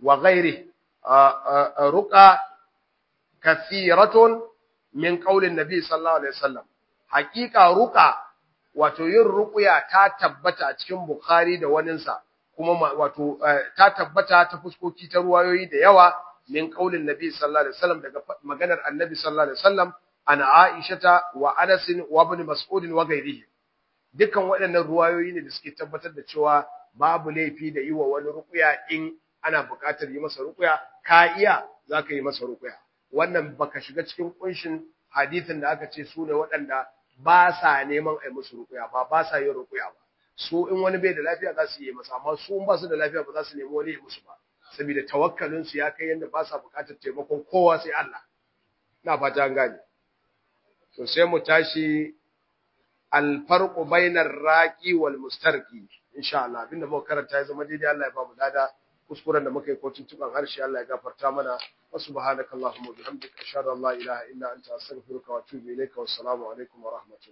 wa ghairi ruqa kathiratun min qaulin nabi sallallahu alaihi wasallam haqiqa ruqa wato yin ruqya ta tabbata a cikin bukhari da waninsa kuma wato ta tabbata ta fuskoki ta ruwayoyi da yawa min qaulin nabi sallallahu alaihi wasallam daga maganar annabi sallallahu alaihi wasallam ana aishata wa anas wa ibn mas'ud wa ghairihi dukan waɗannan ruwayoyi ne da suke tabbatar da cewa babu laifi da yi wa wani ruqya in ana buƙatar yi masa ruqya ka iya zaka yi masa ruqya wannan baka shiga cikin kunshin hadisin da aka ce su ne waɗanda ba sa neman a yi musu ruqya ba ba sa yin ruqya ba su in wani bai da lafiya za su yi masa amma su in ba su da lafiya ba za su nemi wani ya musu ba saboda tawakkalin su ya kai yanda ba sa buƙatar taimakon kowa sai Allah ina fata an gane to sai mu tashi alfarqu bainar raqi wal mustarqi insha Allah abinda muka karanta ya zama daidai Allah ya ba mu dada kuskuren da muka yi kotun tuban harshe Allah ya gafarta mana wa subhanakallahumma wa bihamdika ashhadu an la ilaha illa anta astaghfiruka wa atubu ilayka wassalamu alaikum wa rahmatullahi